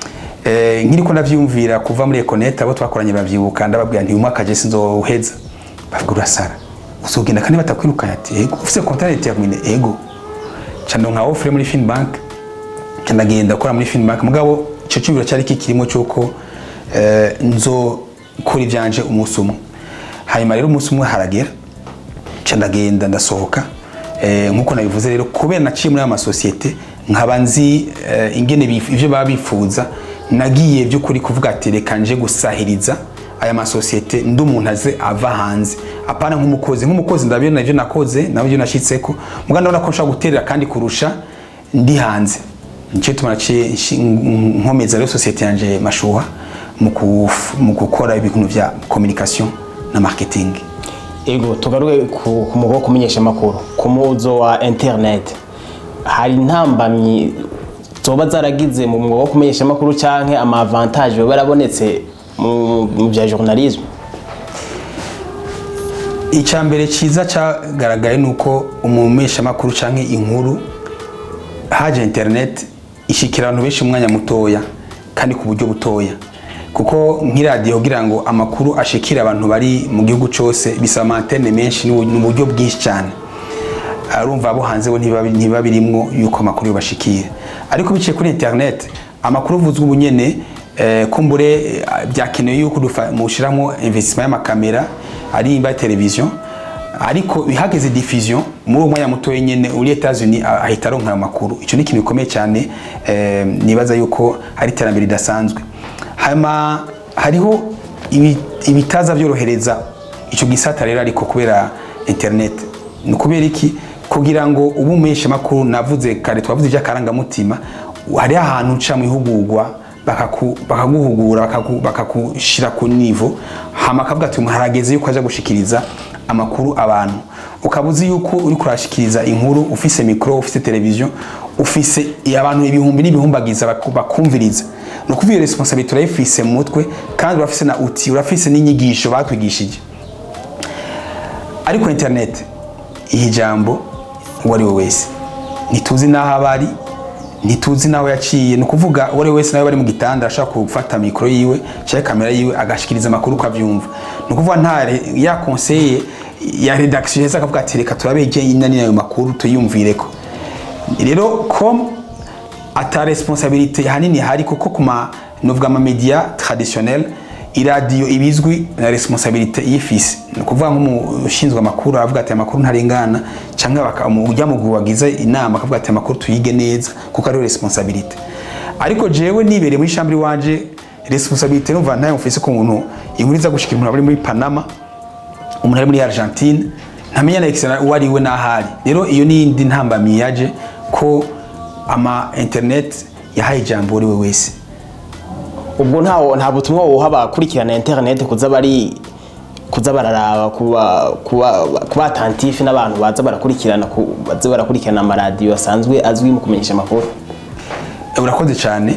Speaker 1: Eh, nkiri ko ndavyumvira kuva muri Econet abo twakoranye bavyibuka ndababwira nti umwaka je sinzoheza bavuga urasara uzogenda kandi batakwirukanye ati ego ufise contrat déterminé ego cano nka offre muri Finbank ca ndagenda gukora muri Finbank mugabo ico cyumviro cyari kikirimo cyuko eh, nzokora ivyanje umunsi umwe hanyuma rero umunsi umwe haragera ca ndagenda ndasohoka eh, nkuko nabivuze rero kubera naciye muri aya masosiyete nkaba nzi eh, ingene bif- ivyo baba bifuza nagiye by'ukuri kuvuga ati reka nje gusahiriza aya masosiyete ndi umuntu aze ava hanze apana nk'umukozi nk'umukozi ndabona ivyo nakoze nabyo nashyitseko muga ndabona ko nshobora guterera kandi kurusha ndi hanze nicyo tuma naciye nshi- nkomeza rero sosiyete yanje mashuha mu kuf- mu gukora ibintu vya communication na marketing
Speaker 2: ego tugaruke ku ku mugo wo kumenyesha amakuru ku muzo wa internet hari intambamyi zoba zaragize mu mwuga wo kumenyesha amakuru canke ama avantage yoba yarabonetse mu mu bya journalisme
Speaker 1: icya mbere cyiza cyagaragaye ni uko umumeshamakuru cyangwa inkuru haje interineti ishyikira abantu benshi mu mwanya mutoya kandi ku buryo butoya kuko nk'iradiyo kugira ngo amakuru ashikire abantu bari mu gihugu cyose bisaba amatene menshi ni uburyo bwinshi cyane arumva abo hanze bo ntiba ntiba birimwo yuko amakuru yobashikira ariko biciye kuri internet amakuru uvuzwe ubu nyene eh, kumbure eh, byakenewe yuko dufa- mushiramo investissement y'amakamera ari imba television ariko ihageze diffusion muri uwo mwanya mutoya nyene uri Etats-Unis ah, ahita aronka ayo makuru ico ni ikintu gikomeye cyane eh, nibaza yuko ari iterambere ridasanzwe hanyuma hariho ibi- ibitaza byorohereza ico gisata rero ariko kubera internet ni ukubera iki kugira ngo ubu umeshe makuru navuze kare twavuze iby'akarangamutima hari ahantu uca mu ihugurwa bakaku- bakaguhugura bakaku- bakagushira ku nivo hama akavuga ati umuntu harageze yuko aja gushikiriza amakuru abantu ukaba uzi yuko uri kurashikiriza inkuru ufise mikoro ufise televiziyo ufise abantu ibihumbi n'ibihumbagiza baku- bakumviriza ni ukuvuga iyo responsabilité urayifise mu mutwe kandi urafise na uti urafise n'inyigisho bakwigishije ariko internet iyi jambo uwo ari we wese ntituzi n'aho aba ari ntituzi n'aho yaciye ni ukuvuga uwo ari we wese nawe bari mu gitanda ashobora gufata mikoro yiwe cyangwa kamera yiwe agashikiriza amakuru uko abyumva ni ukuvuga nta re- ya konseye ya redaction heza akavuga ati reka turabe inani ayo makuru tuyumvireko rero com ata responsabilité hanini hari kuko kuma novuga ama media traditionnel iradiyo ibizwi na responsabilité yifise ni ukuvuga nk'umushinzwe amakuru aravuga ati amakuru ntarengana cyangwa baka- umu- ujya mu wagize inama akavuga ati amakuru tuyige neza kuko ariyo responsabilité ariko jewe nibereye muri chambre wanje responsabilité numva ntayo mfise ku muntu inkuru iza gushika umuntu ari muri Panama umuntu ari muri Argentine ntamenya na excellent uwo ari we n'ahari rero iyo ni indi ntambamiye yaje ko ama internet yahaye ijambo uri we wese
Speaker 2: ubwo nta nta butumwa woha abakurikirana internet kuza bari kuza bararaba kuba kuba kuba attentif n'abantu baza barakurikirana ku- baza barakurikirana amaradiyo asanzwe azwi mu kumenyesha amakuru
Speaker 1: Eh, urakoze cyane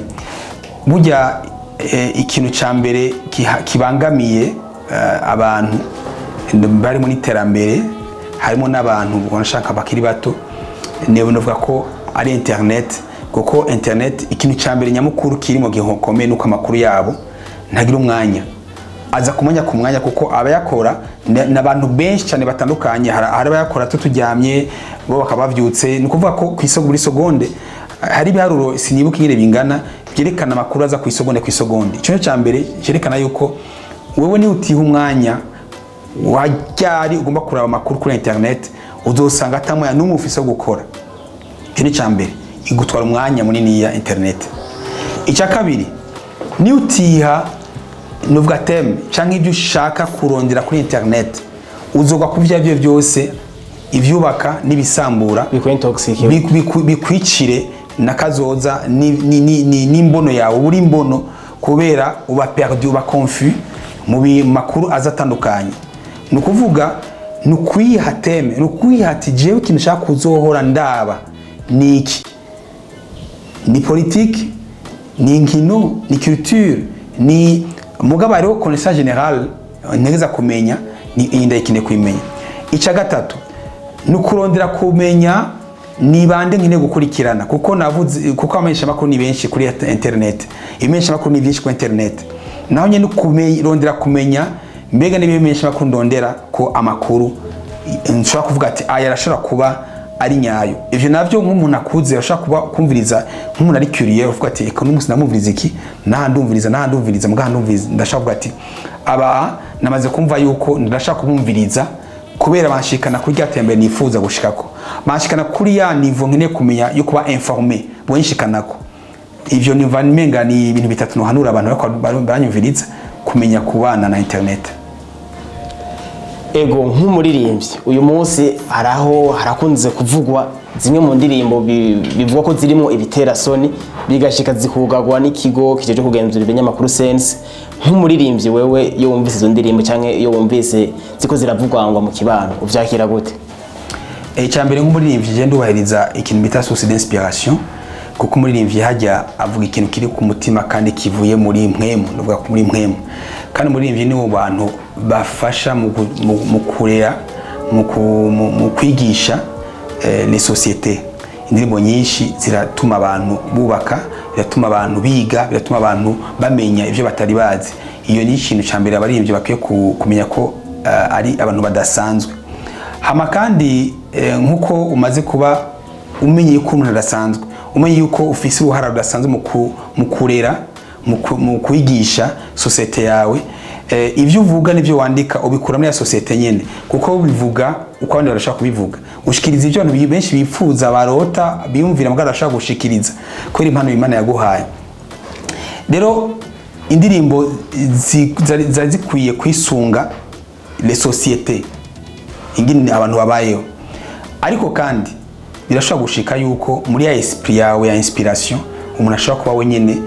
Speaker 1: burya eh, ikintu cya mbere kiha- kibangamiye eh, abantu bari mu iterambere harimo n'abantu banashaka bakiri bato niyo navuga ko ari internet kuko internet ikintu cya mbere nyamukuru kiri mu gihe gikomeye nuko amakuru yabo ntagira umwanya aza kumenya ku mwanya kuko abayakora ni ni abantu benshi cyane batandukanye hari hari abayakora tuturyamye bo bakaba bavyutse ni ukuvuga ko ku isoko buri segonde hari ibiharuro sinibuka ingene bingana byerekana amakuru aza ku isegonde ku isegonde icyo cya mbere cyerekana yuko wowe niba utiha umwanya wajyari ugomba kureba amakuru kuri internet uzosanga atamoya n'umwe ufise wo gukora icyo ni icya mbere igutwara umwanya munini ya internet icya kabiri ni utiha nuvuga teme cyangwa ibyo ushaka kurondera kuri internet uzoga ku byo ari byo byose ibyubaka n'ibisambura
Speaker 2: bikuye intoxic
Speaker 1: biku- biku- bikwicire na kazoza ni- ni- ni- ni- n'imbono yawe uri imbono kubera uba perdu uba confus mu bi- makuru aza atandukanye ni ukuvuga ni ukwiha teme ni ukwiha ati jewe ikintu ushaka kuzohora ndaba ni iki ni politiki ni inkino ni culture ni mugabo hariho connaissance generale ntegeza kumenya ni iyi ndayikeneye kuyimenya icya gatatu ni ukurondera kumenya ni bande nkeneye gukurikirana kuko navuze kuko abamenyesha amakuru ni benshi kuri internet ibimenyesha amakuru ni byinshi kuri internet naho nyine kurondera kumenya mbega n'ibimenyesha amakuru ndondera ko amakuru nshobora kuvuga ati aya arashobora kuba ari nyayo ivyo navyo nk'umuntu akuze ashobora kuba kumviriza nk'umuntu ari curieux uvuga ati eka n'umunsi namumviriza iki naha ndumviriza naha ndumviriza mugaha ndumviriza ndashaka kuvuga ati aba namaze kumva yuko ndashaka kumumviriza kubera banshikana kuri rya tembere nifuza gushikako banshikana kuri ya nivo nkeneye kumenya yo kuba informé bonshikanako ivyo niva menga ni ibintu bitatu nohanura abantu bariko baranyumviriza kumenya kubana na internet
Speaker 2: ego nk'umuririmbyi uyu munsi hari aho harakunze kuvugwa zimwe mu ndirimbo bi- bivugwa ko zirimo ibiterasoni bigashika zikugagwa n'ikigo kijeje kugenzura ibinyamakuru sense nk'umuririmbyi wewe iyo wumvise izo ndirimbo cyangwa iyo wumvise ziko ziravugwangwa mu kibano uvyakira gute
Speaker 1: icya mbere nk'umuririmbyi genda ndubahiriza ikintu bita source d'inspiration kuko umuririmbyi hajya avuga ikintu kiri ku mutima kandi kivuye muri mpwemu ndavuga muri mpwemu kandi umuririmbyi ni mu bantu bafasha mu gu- mu- mu kurera mu ku- mu- mu kwigisha eh, les sociétés indirimbo nyinshi ziratuma abantu bubaka biratuma abantu biga biratuma abantu bamenya ibyo batari bazi iyo ni ikintu cya mbere abaririmbyi bakwiye ku- kumenya ko eh, ari abantu badasanzwe hama kandi eh, nk'uko umaze kuba umenye yuko umuntu adasanzwe umenye yuko ufise uruhara rudasanzwe mu ku- mu kurera mu ku- mu kwigisha sosiyete yawe eh, ibyo uvuga n'ibyo wandika ubikura muri ya sosiyete nyine kuko bivuga uko abandi barashaka kubivuga ushikiriza ibyo abantu benshi bifuza barota biyumvira mugabo barashaka gushikiriza kubera impano imana yaguhaye rero indirimbo zi- zari zari zikwiye kwisunga les sociétés ingene abantu babayeho ariko kandi birashobora gushika yuko muri ya esprit yawe ya inspiration umuntu ashobora kuba wenyine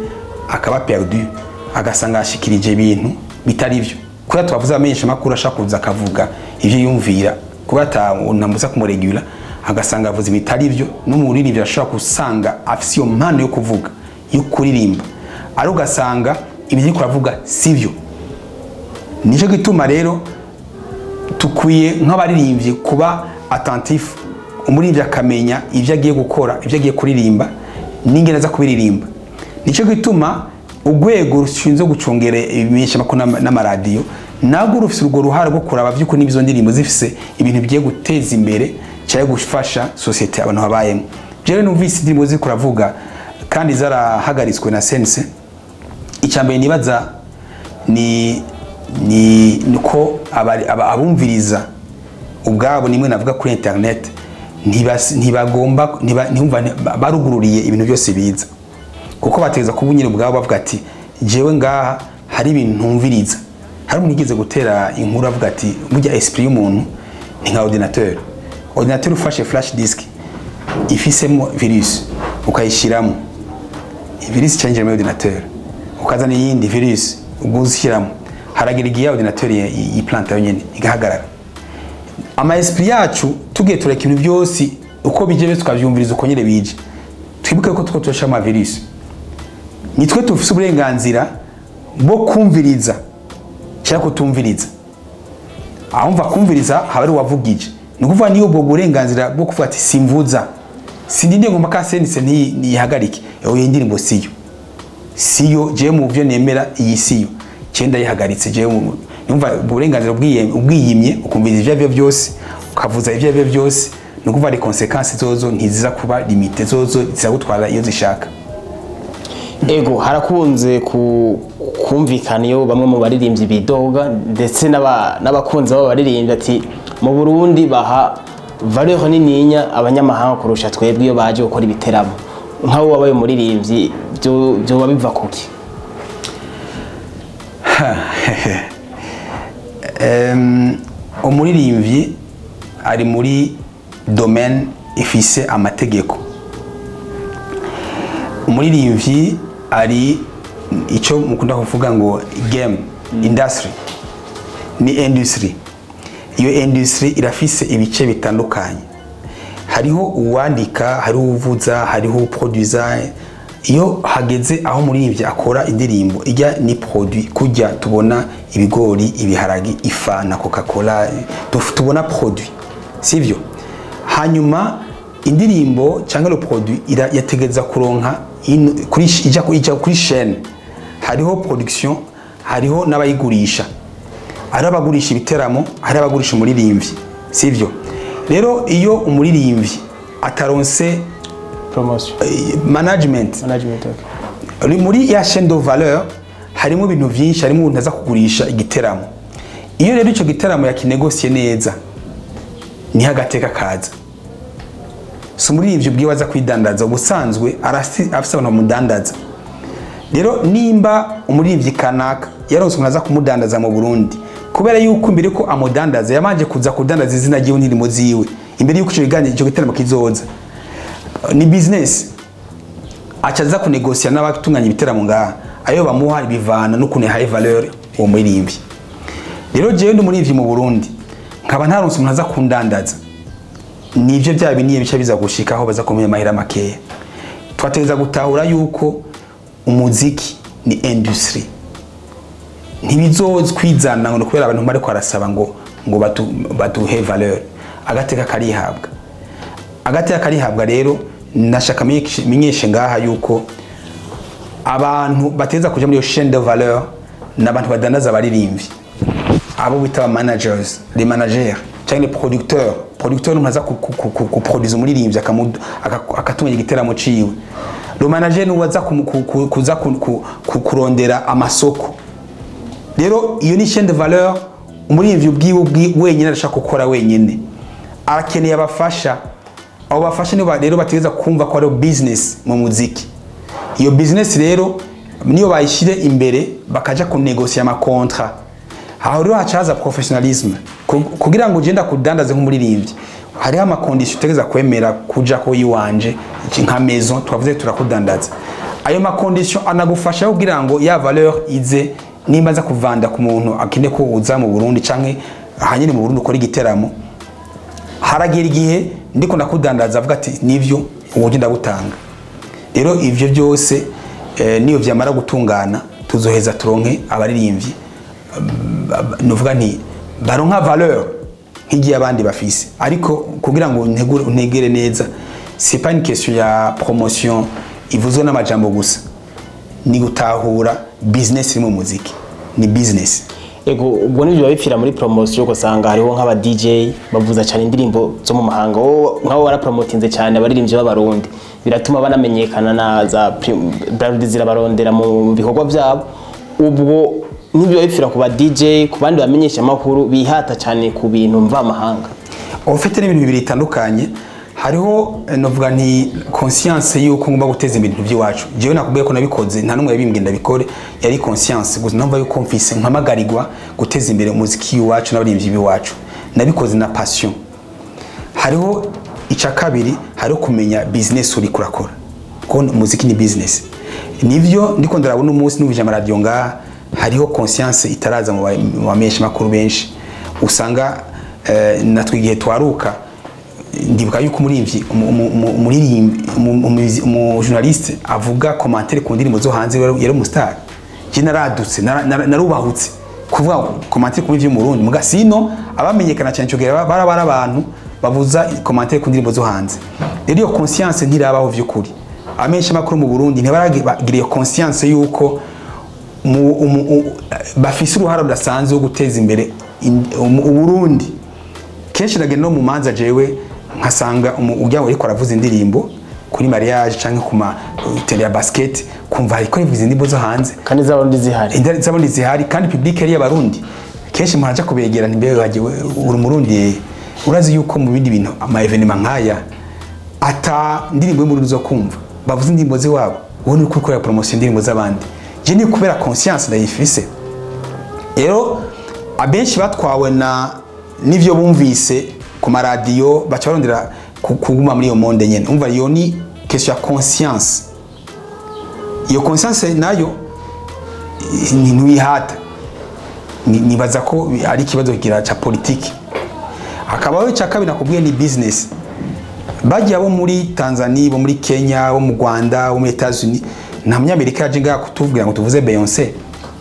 Speaker 1: akaba perdu agasanga yashikirije ibintu bitari byo kubera tubavuze amenyesha amakuru ashaka kuza akavuga ivyo yumvira kuba atamuza kumuregura agasanga avuze bitari byo n'umuririmbyi ashobora gusanga afise iyo mpano yo kuvuga yo kuririmba ari ugasanga ibyo ariko aravuga sivyo nicyo gituma rero tukwiye nk'abaririmbyi kuba attentif umuririmbyi akamenya ibyo agiye gukora ibyo agiye kuririmba n'ingene aza kubiririmba nicyo gituma urwego rushinzwe gucungera ibimenyeshamakuru n'ama- n'amaradiyo nabwo rufite urwo ruhare rwo kuraba by'ukuri n'izo ndirimbo zifise ibintu bigiye guteza imbere cyangwa gufasha sosiyete abantu babayemo jewe numvise indirimbo ziriko uravuga kandi zarahagaritswe na sense icya mbere nibaza ni ni nuko abari- aba- abumviriza ubwabo nimwe navuga kuri internet ntibas- ntibagomba ntiba- ntibumva ba- barugururiye ibintu byose biza kuko bategeza kuba nyine ubwabo bavuga ati jewe ngaha hari ibintu ntumviriza hari umuntu yigeze gutera inkuru avuga ati burya esprit y'umuntu ni nka ordinateur ordinateur ufashe flash disk ifisemo virus ukayishyiramo virus icyangiramo muri ordinateur ukazana iyindi virus ubwo uzishyiramo haragira igihe ordinateur yi- yiplanta yonyine igahagarara ama esprit yacu tugiye tureka ibintu byose uko bije byose tukabyumviriza uko nyine bije twibuke ko two turasha ama virus nitwe tufise uburenganzira bwo kumviriza cyangwa kutumviriza ahumva kumviriza haba ari uwavugije ni ukuvuga niyo ubwo burenganzira bwo kuvuga ati simvuza sindinde ngomba ka senise ntiyi- ntiyihagarike iyo ndirimbo siyo siyo jewe mu byo nemera iyi siyo cyenda yihagaritse jewe mu yumva uburenganzira ubwiye- ubwiyimye ukumviriza ibyo aribyo byose ukavuza ibyo aribyo byose ni ukuvuga ari konsekansi zozo ntiziza kuba limite zozo zizagutwara iyo zishaka
Speaker 2: ego harakunze ku- kumvikana iyo bamwe mu baririmbyi bidoga ndetse n'aba- n'abakunzi b'abo baririmbyi ati mu burundi baha valeur nininya abanyamahanga kurusha twebwe iyo baje gukora ibiteramo nk'abo wabaye umuririmbyi byo- byoba biva kuki
Speaker 1: Em, umuririmbyi ari muri domaine ifise amategeko umuririmbyi ari icyo mukunda kuvuga ngo game industry ni industry iyo industry irafise ibice bitandukanye hariho uwandika hariho uvuza hariho uproduza iyo hageze aho umuririmbyi akora indirimbo ijya ni produit kujya tubona ibigori ibiharagi ifa na coca cola tubona produit sivyo hanyuma indirimbo cyangwa le produit ira- yategereza kuronka in- kuri sh- ijya ku- ijya kuri chaîne hariho production hariho n'abayigurisha hari abagurisha ibiteramo hari abagurisha umuririmbyi sivyo rero iyo umuririmbyi ataronse
Speaker 2: promotion
Speaker 1: eh, management
Speaker 2: management okay.
Speaker 1: Uri muri ya chaîne de valeur harimo ibintu byinshi harimo umuntu aza kugurisha igiteramo iyo rero icyo giteramo yakinegosiye neza niho agateka kaza si umuririmbyi ubwiwe aza kwidandaza ubusanzwe arasi- afise abantu bamudandaza rero nimba umuririmbyi kanaka yaronse umuntu aza kumudandaza mu burundi kubera yuko mbere ko amudandaza yabanje kuza kudandaza izina ryiwe n'indirimo ziwe imbere yuko icyo kiganiro icyo giteramo kizoza ni business aca aza kunegosiya n'abatunganya ibiteramo ngaha ayo bamuha bivana n'ukuntu yahaye valeur uwo muririmbyi rero jewe ndi umuririmbyi mu burundi nkaba ntaronse umuntu aza kundandaza nivyo bya biniye bica biza gushikaho baza kumenya amahera makeya twategereza gutahura yuko umuziki ni industry ntibizozkwizana ngo kubera abantu bariko barasaba ngo ngo batu- baduhe valeur agateka karihabwa agateka karihabwa rero nashaka menyeshe- menyeshe ngaha yuko abantu bateza kuja muri iyo chaîne de valeur ni abantu badandaza abaririmbyi abo bita aba managers les managers cyangwa les producteurs producteur ni umuntu aza ku- ku- ku- ku- kuproduce umuririmbyi akamu- aka- akatunganya igiteramo ciwe le manager ni uwaza kumu- ku- ku- kuza ku- ku- ku- kurondera amasoko rero iyo ni chaîne de valeur umuririmbyi ubwiwe ubwi- wenyine arashaka gukora wenyine arakeneye abafasha abo bafasha nibo ba- rero bategereza kumva ko ari business mu muziki iyo business rero niyo bayishyire imbere bakaja kunegosiya amakontra aho rero haca haza professionalisme Ku- kugira ngo ugenda kudandaze nk'umuririmbyi hariho amakondisiyo utegereza kwemera kuja ko yiwanje iki nka maison twavuze turakudandaza ayo makondisiyo anagufasha kugira ngo ya valeur ize nimba aza kuvanda ku muntu akeneye ko uza mu burundi canke ahanyene mu burundi ukora igiteramo haragera igihe ndiko ndakudandaza avuga ati nivyo uburyo ndabutanga rero ivyo byose eh, niyo vyamara gutungana tuzoheza turonke abaririmbyi nuvuga nti baronka valeur nk'igihe abandi bafise ariko kugira ngo ntegure- untegere neza c'est pas une question ya promotion ivuzwe n'amajambo gusa ni gutahura business iri mu muziki ni business
Speaker 2: ego ubwo nibyo biba bipfira muri promosiyo ugasanga hariho nk'aba DJ bavuza cyane indirimbo zo mu mahanga wowe nk'abo warapromotinze cyane abaririmbyi b'abarundi biratuma banamenyekana na za prim- brand zirabarondera mu bikorwa byabo ubwo nibyo biba bipfira ku ba DJ ku bandi bamenyesha amakuru bihata cyane ku bintu mvamahanga
Speaker 1: ufite n'ibintu bibiri bitandukanye hariho eh, novuga nti conscience yuko ngomba guteza imbere ibintu by'iwacu jewe nakubwiye ko nabikoze nta n'umwe yabimbwiye ndabikore yari conscience gusa numva yuko mfise mpamagarirwa guteza imbere umuziki w'iwacu n'abaririmbyi b'iwacu nabikoze na passion hariho icya kabiri hariho kumenya business uri kurakora kuko umuziki ni business nivyo ndiko ndarabona umunsi numvije amaradiyo ngaha hariho conscience itaraza mu ba- mu bamenyesha makuru benshi usanga eh, natwe igihe twaruka ndibuka yuko umuririmbyi umu- umu- umu- umuririmbyi umu- umuzi- umujournaliste avuga commentaire ku ndirimbo zo hanze yari yari umustar je naradutse nara- nara- narubahutse kuvuga commentaire ku bivyo mu Burundi muga sino abamenyekana cyane cyo gihe bara bara abantu bavuza commentaire ku ndirimbo zo hanze rero iyo conscience ntirabaho vy'ukuri amenshi makuru mu Burundi ntibaragira iyo conscience yuko mu- umu- u- bafise uruhara rudasanzwe wo guteza imbere in- umu- uburundi kenshi nagenda no mu manza jewe nkasanga umu- ujya ariko aravuza indirimbo kuri mariage canke ku ma tele ya basket kumva ariko yivuza indirimbo zo hanze
Speaker 2: kandi z'abarundi zihari
Speaker 1: indari z'abarundi zihari kandi public yari y'abarundi kenshi muraja kubegera ntimbe wagiwe uri umurundi urazi yuko mu bindi bintu ama evenement nkaya ata ndirimbo y'umurundi zo kumva bavuze indirimbo z'iwabo wowe uri gukorera promotion indirimbo z'abandi je ni kubera conscience ndayifise rero abenshi batwawe na n'ivyo bumvise ku maradiyo baca barondera ku- kuguma muri iyo monde nyene umva iyo ni question ya conscience iyo conscience nayo ni ntuyihata Ni- nibaza ko ari ikibazo kigira ca politiki hakabaho icya kabiri nakubwiye ni business bagiye abo muri tanzania bo muri kenya bo mu rwanda bo muri etats-unis nta munyamerika yaje ngaha kutubwira ngo tuvuze beyonce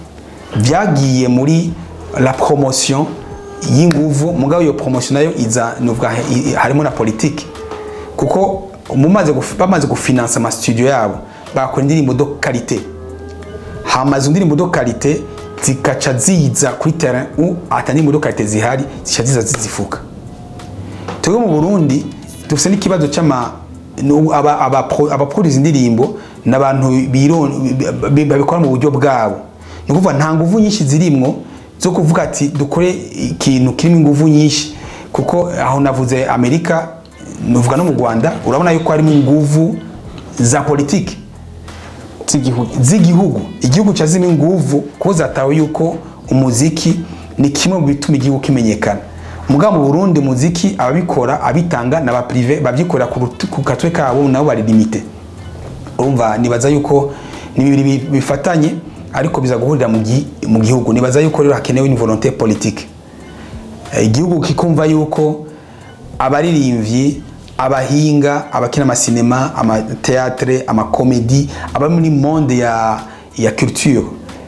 Speaker 1: byagiye muri la promotion y'inguvu mugabo iyo promotion nayo iza nuvuga i- i- harimo na politiki kuko mumaze guf- bamaze gufinansa amastudio yabo bakora indirimbo do karite hamaze indirimbo do karite zikaca ziza kuri terrain u ata ndirimbo do karite zihari zica ziza zizifuka twebwe mu burundi dufite n'ikibazo cy'ama nu- aba- abapro- abapuriza indirimbo n'abantu biron- bi- babikora mu buryo bwabo ni ukuvuga nta nguvu nyinshi zirimwo zo kuvuga ati dukore ikintu kirimo inguvu nyinshi kuko aho navuze amerika nuvuga no mu rwanda urabona yuko harimo inguvu za politiki
Speaker 2: z'igihugu
Speaker 1: z'igihugu igihugu cyazimo inguvu kuko zatawe yuko umuziki ni kimwe mu bituma igihugu kimenyekana mugabo mu burundi umuziki ababikora abitanga n'aba prive babyikorera ku rutu- ku katwe kabo nabo bari limite urumva nibaza yuko ni bibiri bi- bifatanye ariko biza guhurira mu gi- mu gihugu nibaza yuko rero hakenewe une volonté politique Eh, igihugu kikumva yuko abaririmbyi abahinga abakina amasinema amateatre amakomedi aba muri monde ya, ya culture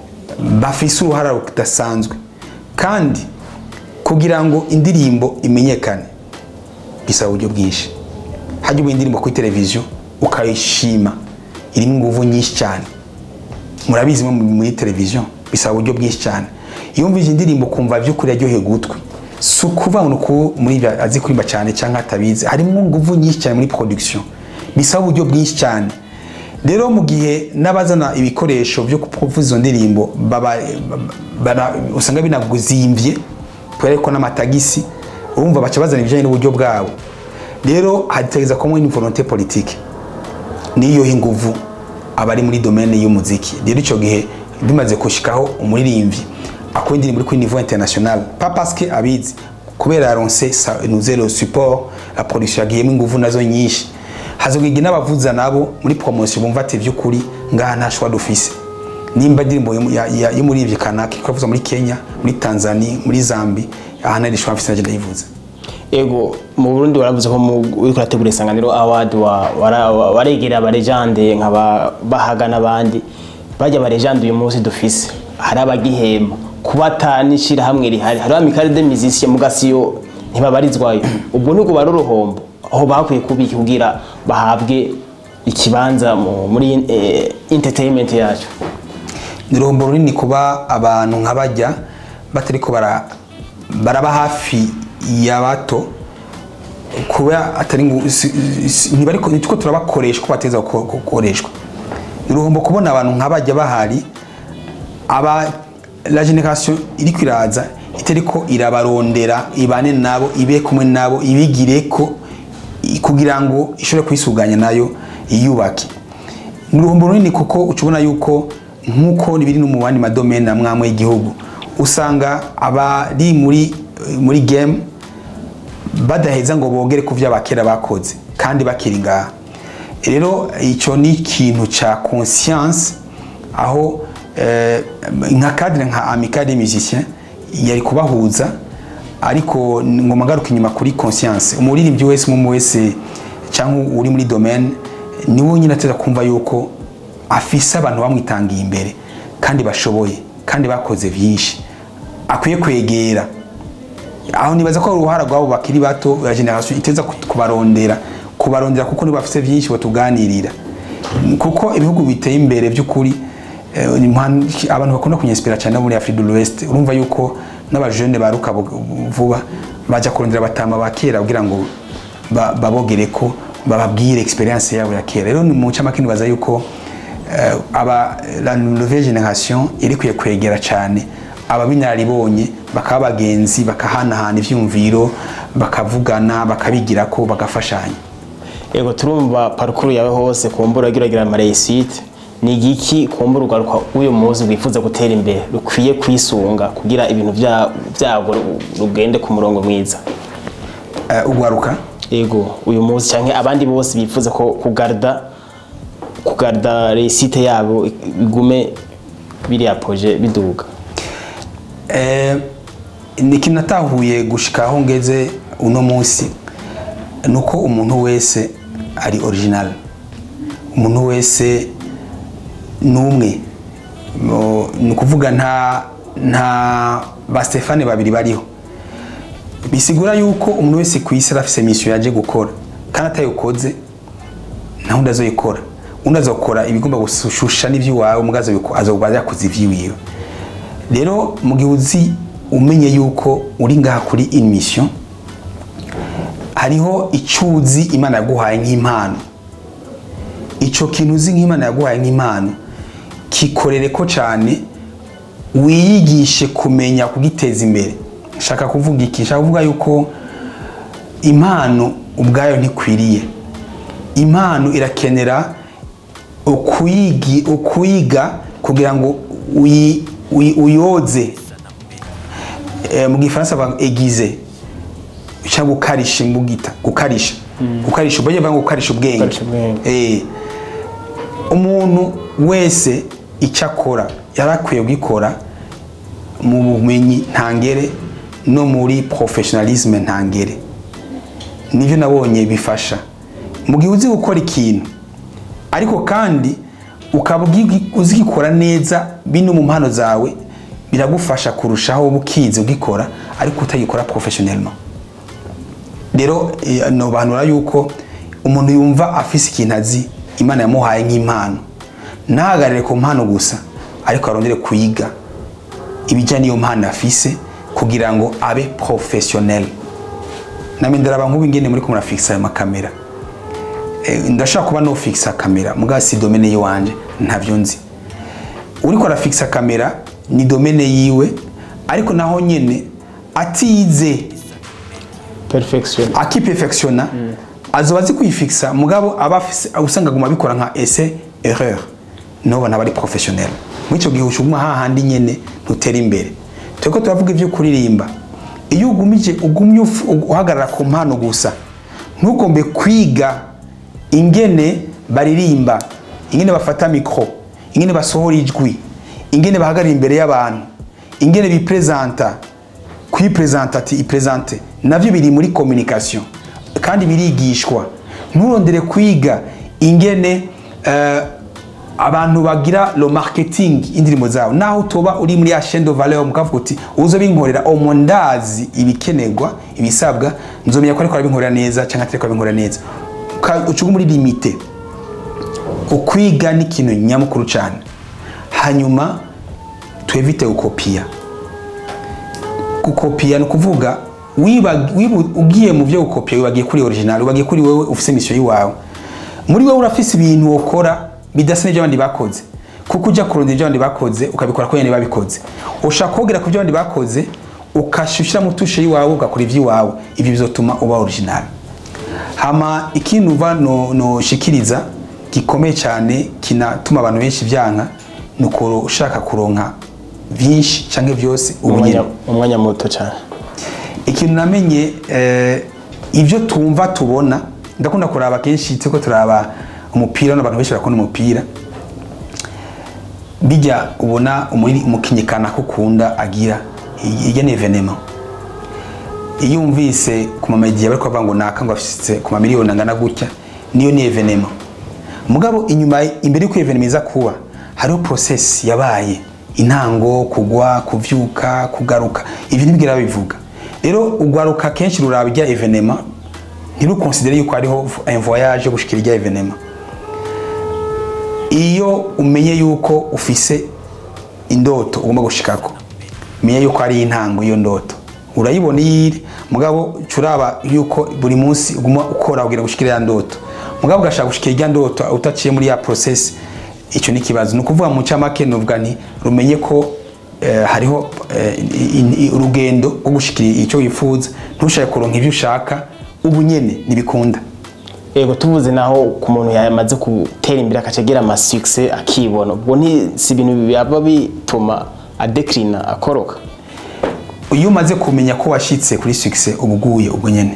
Speaker 1: bafise uruhara rudasanzwe kandi kugira ngo indirimbo imenyekane bisaba uburyo bwinshi hajya uba indirimbo kuri televiziyo ukayishima irimo inguvu nyinshi cyane murabizi mo muri televiziyo bisaba uburyo bwinshi cyane iyo wumvise indirimbo ukumva by'ukuri yaryoheye gutwi si ukuvuga ngo uku muri ibyo azi kuririmba cyane cyangwa atabizi harimo inguvu nyinshi cyane muri production bisaba uburyo bwinshi cyane rero mu gihe n'abazana ibikoresho byo kuvuza izo ndirimbo baba, bara- usanga binaguzimvye kubera ko n'amatagisi urumva baca bazana ibijyanye n'uburyo bwabo rero hategeza kuba une volonté politique niyo inguvu abari muri domaine y'umuziki rero icyo gihe bimaze gushikaho umuririmbyi akora indirimbo iri kuri niveau international pas parce que abizi kubera yaronse sa- nuze le support la production yagiyemo inguvu nazo nyinshi hazogigi n'abavuza nabo muri promotion bumva ati vy'ukuri ngaha nta shwa dufise nimba indirimbo yo- ya- ya- y'umuririmbyi kanaka iriko iravuza muri kenya muri tanzania muri zambi aha nari shwa mfise naje ndayivuza
Speaker 2: ego mu burundi waravuze ko mu- uriko urategura isanganiro award wa- wara- wa- waregereye abarejande nka ba- bahaga n'abandi bajya abarejande uyu munsi dufise hari abagihema kuba ata n'ishirahamwe rihari hariho amikare de musicien mugasiyo ntibabarizwayo ubwo nubwo bari uruhombo aho bakwiye kubika kugira bahabwe ikibanza mu- muri eh, entertainment yacu
Speaker 1: ni uruhombo runini kuba abantu nk'abajya batariko bara- baraba hafi ya bato kuba atari ngu- si- si- ntibariko nitwo turabakoresha uko bateza guko- gukoreshwa ni uruhombo kubona abantu nk'abajya bahari aba la generation iri kwiraza itariko irabarondera ibane nabo ibe kumwe nabo ibigireko i- kugira ngo ishobore kwisuganya nayo iyubake ni uruhombo runini kuko uca ubona yuko nk'uko biri no mu bandi madomene amwe amwe y'igihugu usanga abari muri muri game badaheza ngo bogere ku vyo abakera bakoze kandi bakiri ngaha rero icyo ni ikintu cya conscience aho eh, nka cadre nka amicale des musiciens yari kubahuza ariko ngoma ngaruka inyuma kuri conscience umuririmbyi wese umwe wese cyangwa uri muri domaine niwe nyine ateza kumva yuko afise abantu bamwitangiye imbere kandi bashoboye kandi bakoze byinshi akwiye kwegera aho nibaza ko ari uruhara rwabo bakiri bato ya generation iteza ku- kubarondera kubarondera kuko nibo bafite byinshi batuganirira kuko ibihugu biteye imbere by'ukuri eh, ni mpan- abantu bakunda kunyespera cyane bo muri Afrique de l'Ouest urumva yuko n'abajene baruka bu- vuba baja kurondera batama ba kera kugira ngo ba- babogere ko bababwire experience yabo ya kera rero ni mu camake nibaza yuko eh, aba la nouvelle generation iri kwiye kwegera cyane ababinararibonye bakaba bagenzi bakahanahana ivyumviro bakavugana bakabigira ko bagafashanya
Speaker 2: ego turumva parukuru yawe hose kumbura ugiragira amareyisite ni igiki kumbura ugaruka w'uyu munsi rwifuza gutera imbere rukwiye kwisunga kugira ibintu bya- byago rugende ku murongo mwiza
Speaker 1: Eh, ugwaruka
Speaker 2: ego uyu munsi cyangwa abandi bose bifuza ko kugarda kugarda reyisite yabo igume biriya poje biduga
Speaker 1: Eh, ni ikintu natahuye gushika aho ngeze uno munsi nuko umuntu wese ari original umuntu wese numwe Mo- ni ukuvuga nta nta ba Stefane babiri bariho bisigura yuko umuntu wese ku isi arafise mission yaje gukora kandi atayikoze nta wundi azoyikora undi azokora ibigomba gushusha n'ivy'iwawe mugazo azoba yakoze ivy'iwiwe rero mu gihe uzi umenye yuko uri ngaha kuri in mission hariho icyo uzi imana yaguhaye nk'impano icyo kintu uzi nk'imana yaguhaye nk'impano kikorere ko cyane wiyigishe kumenya kugiteza imbere shaka kuvuga iki shaka kuvuga yuko impano ubwayo ntikwiriye impano irakenera ukuyigi ukuyiga kugira ngo uyi- uyi- uyoze Eh, mu gifaransa bavuga egize cyangwa gukarisha imbugita gukarisha gukarisha ubwenge bavuga ngo gukarisha ubwenge
Speaker 2: Gukarisha ubwenge.
Speaker 1: Eh, umuntu wese icyo akora yari akwiye kugikora mu bumenyi ntangere no muri professionalisme ntangere nibyo nabonye bifasha mu gihe uzi gukora ikintu ariko kandi ukaba ugi- uzigikora neza bino mu mpano zawe biragufasha kurushaho uba ukizi ugikora ariko utagikora professionnellement rero eh, nobanura yuko umuntu yumva afise ikintu azi imana yamuhaye nk'impano ntahagarare ku mpano gusa ariko arondere kuyiga ibijyanye n'iyo mpano afise kugira ngo abe professionnel namwe ndaraba nk'ubu ingene muri ko murafikisa ayo makamera Eh, ndashaka kuba no fixa kamera muga si domene yiwanje ntavyo nzi uriko arafixa kamera ni domene yiwe ariko naho nyene atize
Speaker 2: perfection
Speaker 1: akiperfectiona azoba azi kuyifixa mugabo aba afise usanga aguma abikora nka essai erreur nobo ntaba ari professionnel muri icyo gihe ushuguma hahandi nyene ntutera imbere turiko turavuga ivyo kuririmba iyo ugumije ugumye uf- uhagarara ku mpano gusa ntugombe kwiga ingene baririmba ingene bafata mikro ingene basohora ijwi ingene bahagarara imbere y'abantu ingene bipresenta kwipresenta ati ipresente navyo biri muri communication kandi birigishwa nturondere kwiga ingene eh, abantu bagira lo marketing indirimbo zabo naho utoba uri muri ya chaîne de valeur mukavuga uti uzo binkorera omo ndazi ibikenerwa ibisabwa nzomenya ko ariko arabinkorera neza cyangwa atari ko arabinkorera neza Ka- ucuga muri limite ukwiga ni ikintu nyamukuru cyane hanyuma twevite gukopiya gukopiya ni ukuvuga wiba- wibu- ugiye mu byo gukopiya wibagiye kuri original wibagiye kuri wowe ufise misiyo yiwawe muri wowe urafise ibintu wokora bidasa n'ibyo abandi bakoze kuko ujya kurondera ibyo abandi bakoze ukabikora ko nyine babikoze ushaka kogera ku byo abandi bakoze ukashyushyira mu tushe yiwawe ugakora iby'iwawe ibyo bizotuma uba original hama ikintu uva no, no shikiriza gikomeye cyane kinatuma abantu benshi byanka ni uko ushaka kuronka byinshi cyangwa byose ubunyene
Speaker 2: umwanya umwanya muto cyane
Speaker 1: ikintu namenye eh, ibyo tumva tubona ndakunda kuraba kenshi tuko turaba umupira n'abantu benshi bakunda umupira bijya ubona umuri- umukinyi kanaka ukunda agira irya ni evenema iyo umvise ku mamediya bari kuvuga ngo naka ngo afise ku mamiliyoni angana gutya niyo ni evenema mugabo inyuma imbere y'uko evenema iza kuba hariho process yabaye intango kugwa kuvyuka kugaruka ibyo ntibwira bivuga rero ugwaruka kenshi ruraba irya evenema ntirukonsidere yuko hariho un voyage yo gushikira irya evenema iyo umenye yuko ufise indoto ugomba gushikako menya yuko ari intango iyo ndoto urayibona iyo iri mugabo curaba yuko buri munsi uguma ukora kugira gushikira ya ndoto mugabo ugashaka gushikira irya ndoto utaciye muri ya process icyo ni ikibazo ni ukuvuga mu cyamake nuvuga nti rumenye ko eh, hariho eh, i- i- urugendo rwo gushikira icyo wifuza ntushake kuronka ibyo ushaka ubu nyene ntibikunda
Speaker 2: yego tuvuze naho ku muntu yamaze gutera imbere akacagira amasukise akibona ubwo ni si ibintu byaba bituma adekrina akoroka
Speaker 1: iyo umaze kumenya ko washyitse kuri success uba uguye ubwo nyene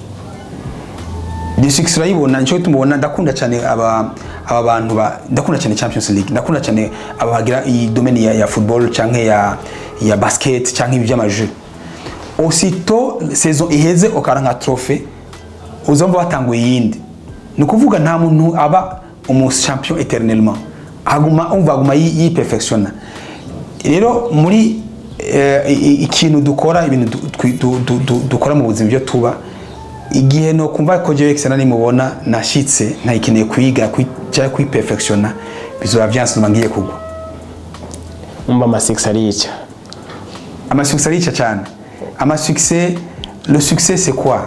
Speaker 1: ni success urayibona nicyo tumubona ndakunda cyane aba aba bantu ba ndakunda cyane Champions League ndakunda cyane aba bagira iyi domaine ya, ya football canke ya ya basket canke ibi by'amajeu aussitôt saison iheze ukaranka trophée uzumva batanguye iyindi ni ukuvuga nta muntu aba umu champion eternellement aguma umva aguma yi- yiperfectiona rero muri eh, i- i- ikintu dukora ibintu du- twi- du- du- du- dukora mu buzima ibyo tuba igihe no kumva ko jewe excellent nimubona nashitse ntayikeneye kwiga kwi- cyangwa kwiperfectiona bizoba byansuma ngiye kugwa
Speaker 2: umva amasukise ariyica
Speaker 1: amasuccès arica cyane amasuccès le succès c'est quoi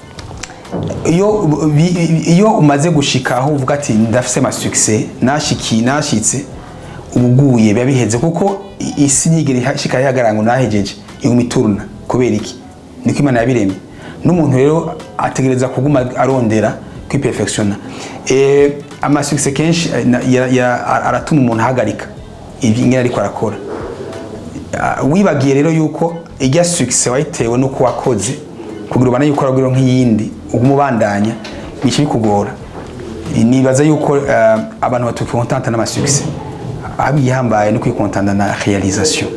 Speaker 1: iyo bi- iyo umaze gushika aho uvuga ati ndafise amasuccès nashiki nashitse ubuguye biba biheze kuko i- isi ntigera ishika yihagarara ngo nahejeje iguma ituruna kubera iki niko imana yabiremye n'umuntu rero ategereza kuguma arondera kwiperfectiona eh, amasuccès kenshi eh, na- ya- ya- aratuma umuntu ahagarika ibyo ingene ariko arakora Ah, wibagiye rero yuko ijya success wayitewe nuko wakoze kugira ubane yuko aragwiro nk'iyindi uguma ubandanya bice bikugora nibaza yuko ah, abantu batukontanta n'amasuccess abihambaye no kwikontanta na realisation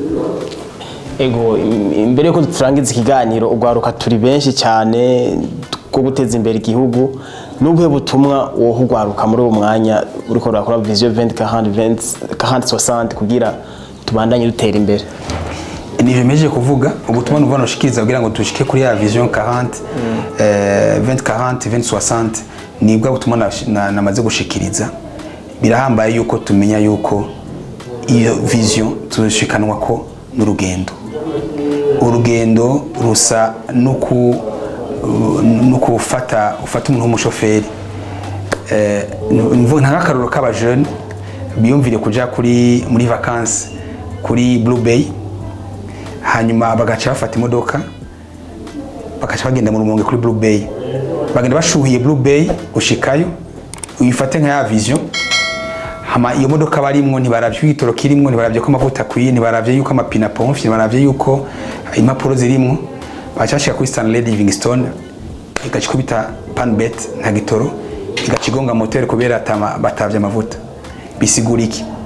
Speaker 2: ego im- imbere yuko turangiza ikiganiro ugwaruka turi benshi cyane bwo guteza imbere igihugu n'ubuhe butumwa woha ugwaruka muri uwo mwanya uriko urakora vision 20 40 kugira tubandanye dutera imbere
Speaker 1: nivyo mejeje kuvuga ubutumwa numva noshikiriza kugira ngo dushike kuri ya vision 40 eh, 2040 2060 nibwo butumwa nash- na- namaze gushikiriza birahambaye yuko tumenya yuko iyo vision tuzoshikanwa ko n'urugendo urugendo rusa nuku nuko ufata ufata umuntu w'umushoferi eh, nvuga nta nk'akaruro k'abajene biyumvire kuja kuri muri vacances kuri Blue Bay hanyuma bagaca bafata imodoka bagaca bagenda mu rumonge kuri Blue Bay bagenda bashuhiye Blue Bay gushikayo uyifate nka ya vision hama iyo modoka barimwo ntibaravye igitoro kirimwo ntibaravye ko amavuta akwiye ntibaravye yuko amapine apomfye ntibaravye yuko impapuro zirimwo baca bashika kuri Stanley Livingstone igaca ikubita panbet nta gitoro igaca igonga moteri kubera atama- batavye amavuta bisigura iki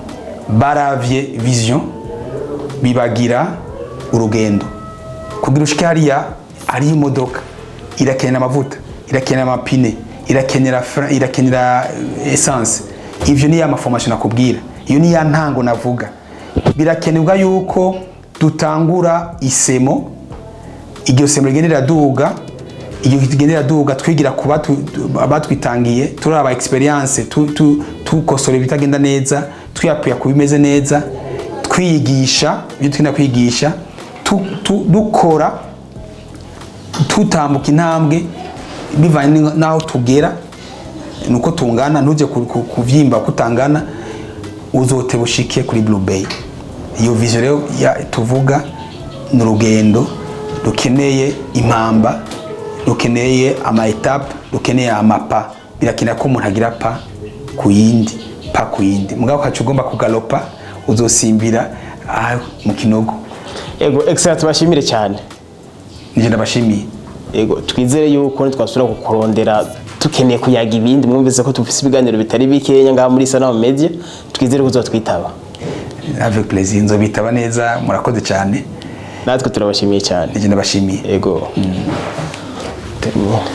Speaker 1: baravye vision bibagira urugendo kugira ushike hariya hariho imodoka irakenera amavuta irakenera amapine irakenera fra- irakenera eh, essence ivyo ni ya maformation nakubwira iyo ni ya ntango navuga birakenerwa yuko dutangura isemo iryo semo rigenda riraduga iryo rigenda riraduga twigira ku batu- abatwitangiye turaba experience tu- tu- tukosora ibitagenda neza twiyapuya ku bimeze neza twiyigisha ibyo tugenda kwigisha tu- tu- dukora tutambuka intambwe bivanye ni- n'aho tugera nuko tungana ntujye ku- ku- kuvyimba kutangana uzote bushike kuri blue bay iyo vision rero ya- tuvuga ni urugendo rukeneye impamba rukeneye ama etape rukeneye amapa birakenera ko umuntu agira pa ku yindi pa ku yindi mugabo ukaca ugomba kugalopa uzosimbira aha mu kinogo
Speaker 2: ego excellent tubashimire cyane
Speaker 1: nije ndabashimiye
Speaker 2: ego twizere yuko ntitwasubira kukurondera tukeneye kuyaga ibindi mwumvise ko dufise ibiganiro bitari bikenya ngaha muri Sanam Media twizere ko uzotwitaba
Speaker 1: avec plaisir nzobitaba neza murakoze cyane
Speaker 2: natwe turabashimiye cyane
Speaker 1: nije ndabashimiye
Speaker 2: ego Terminé.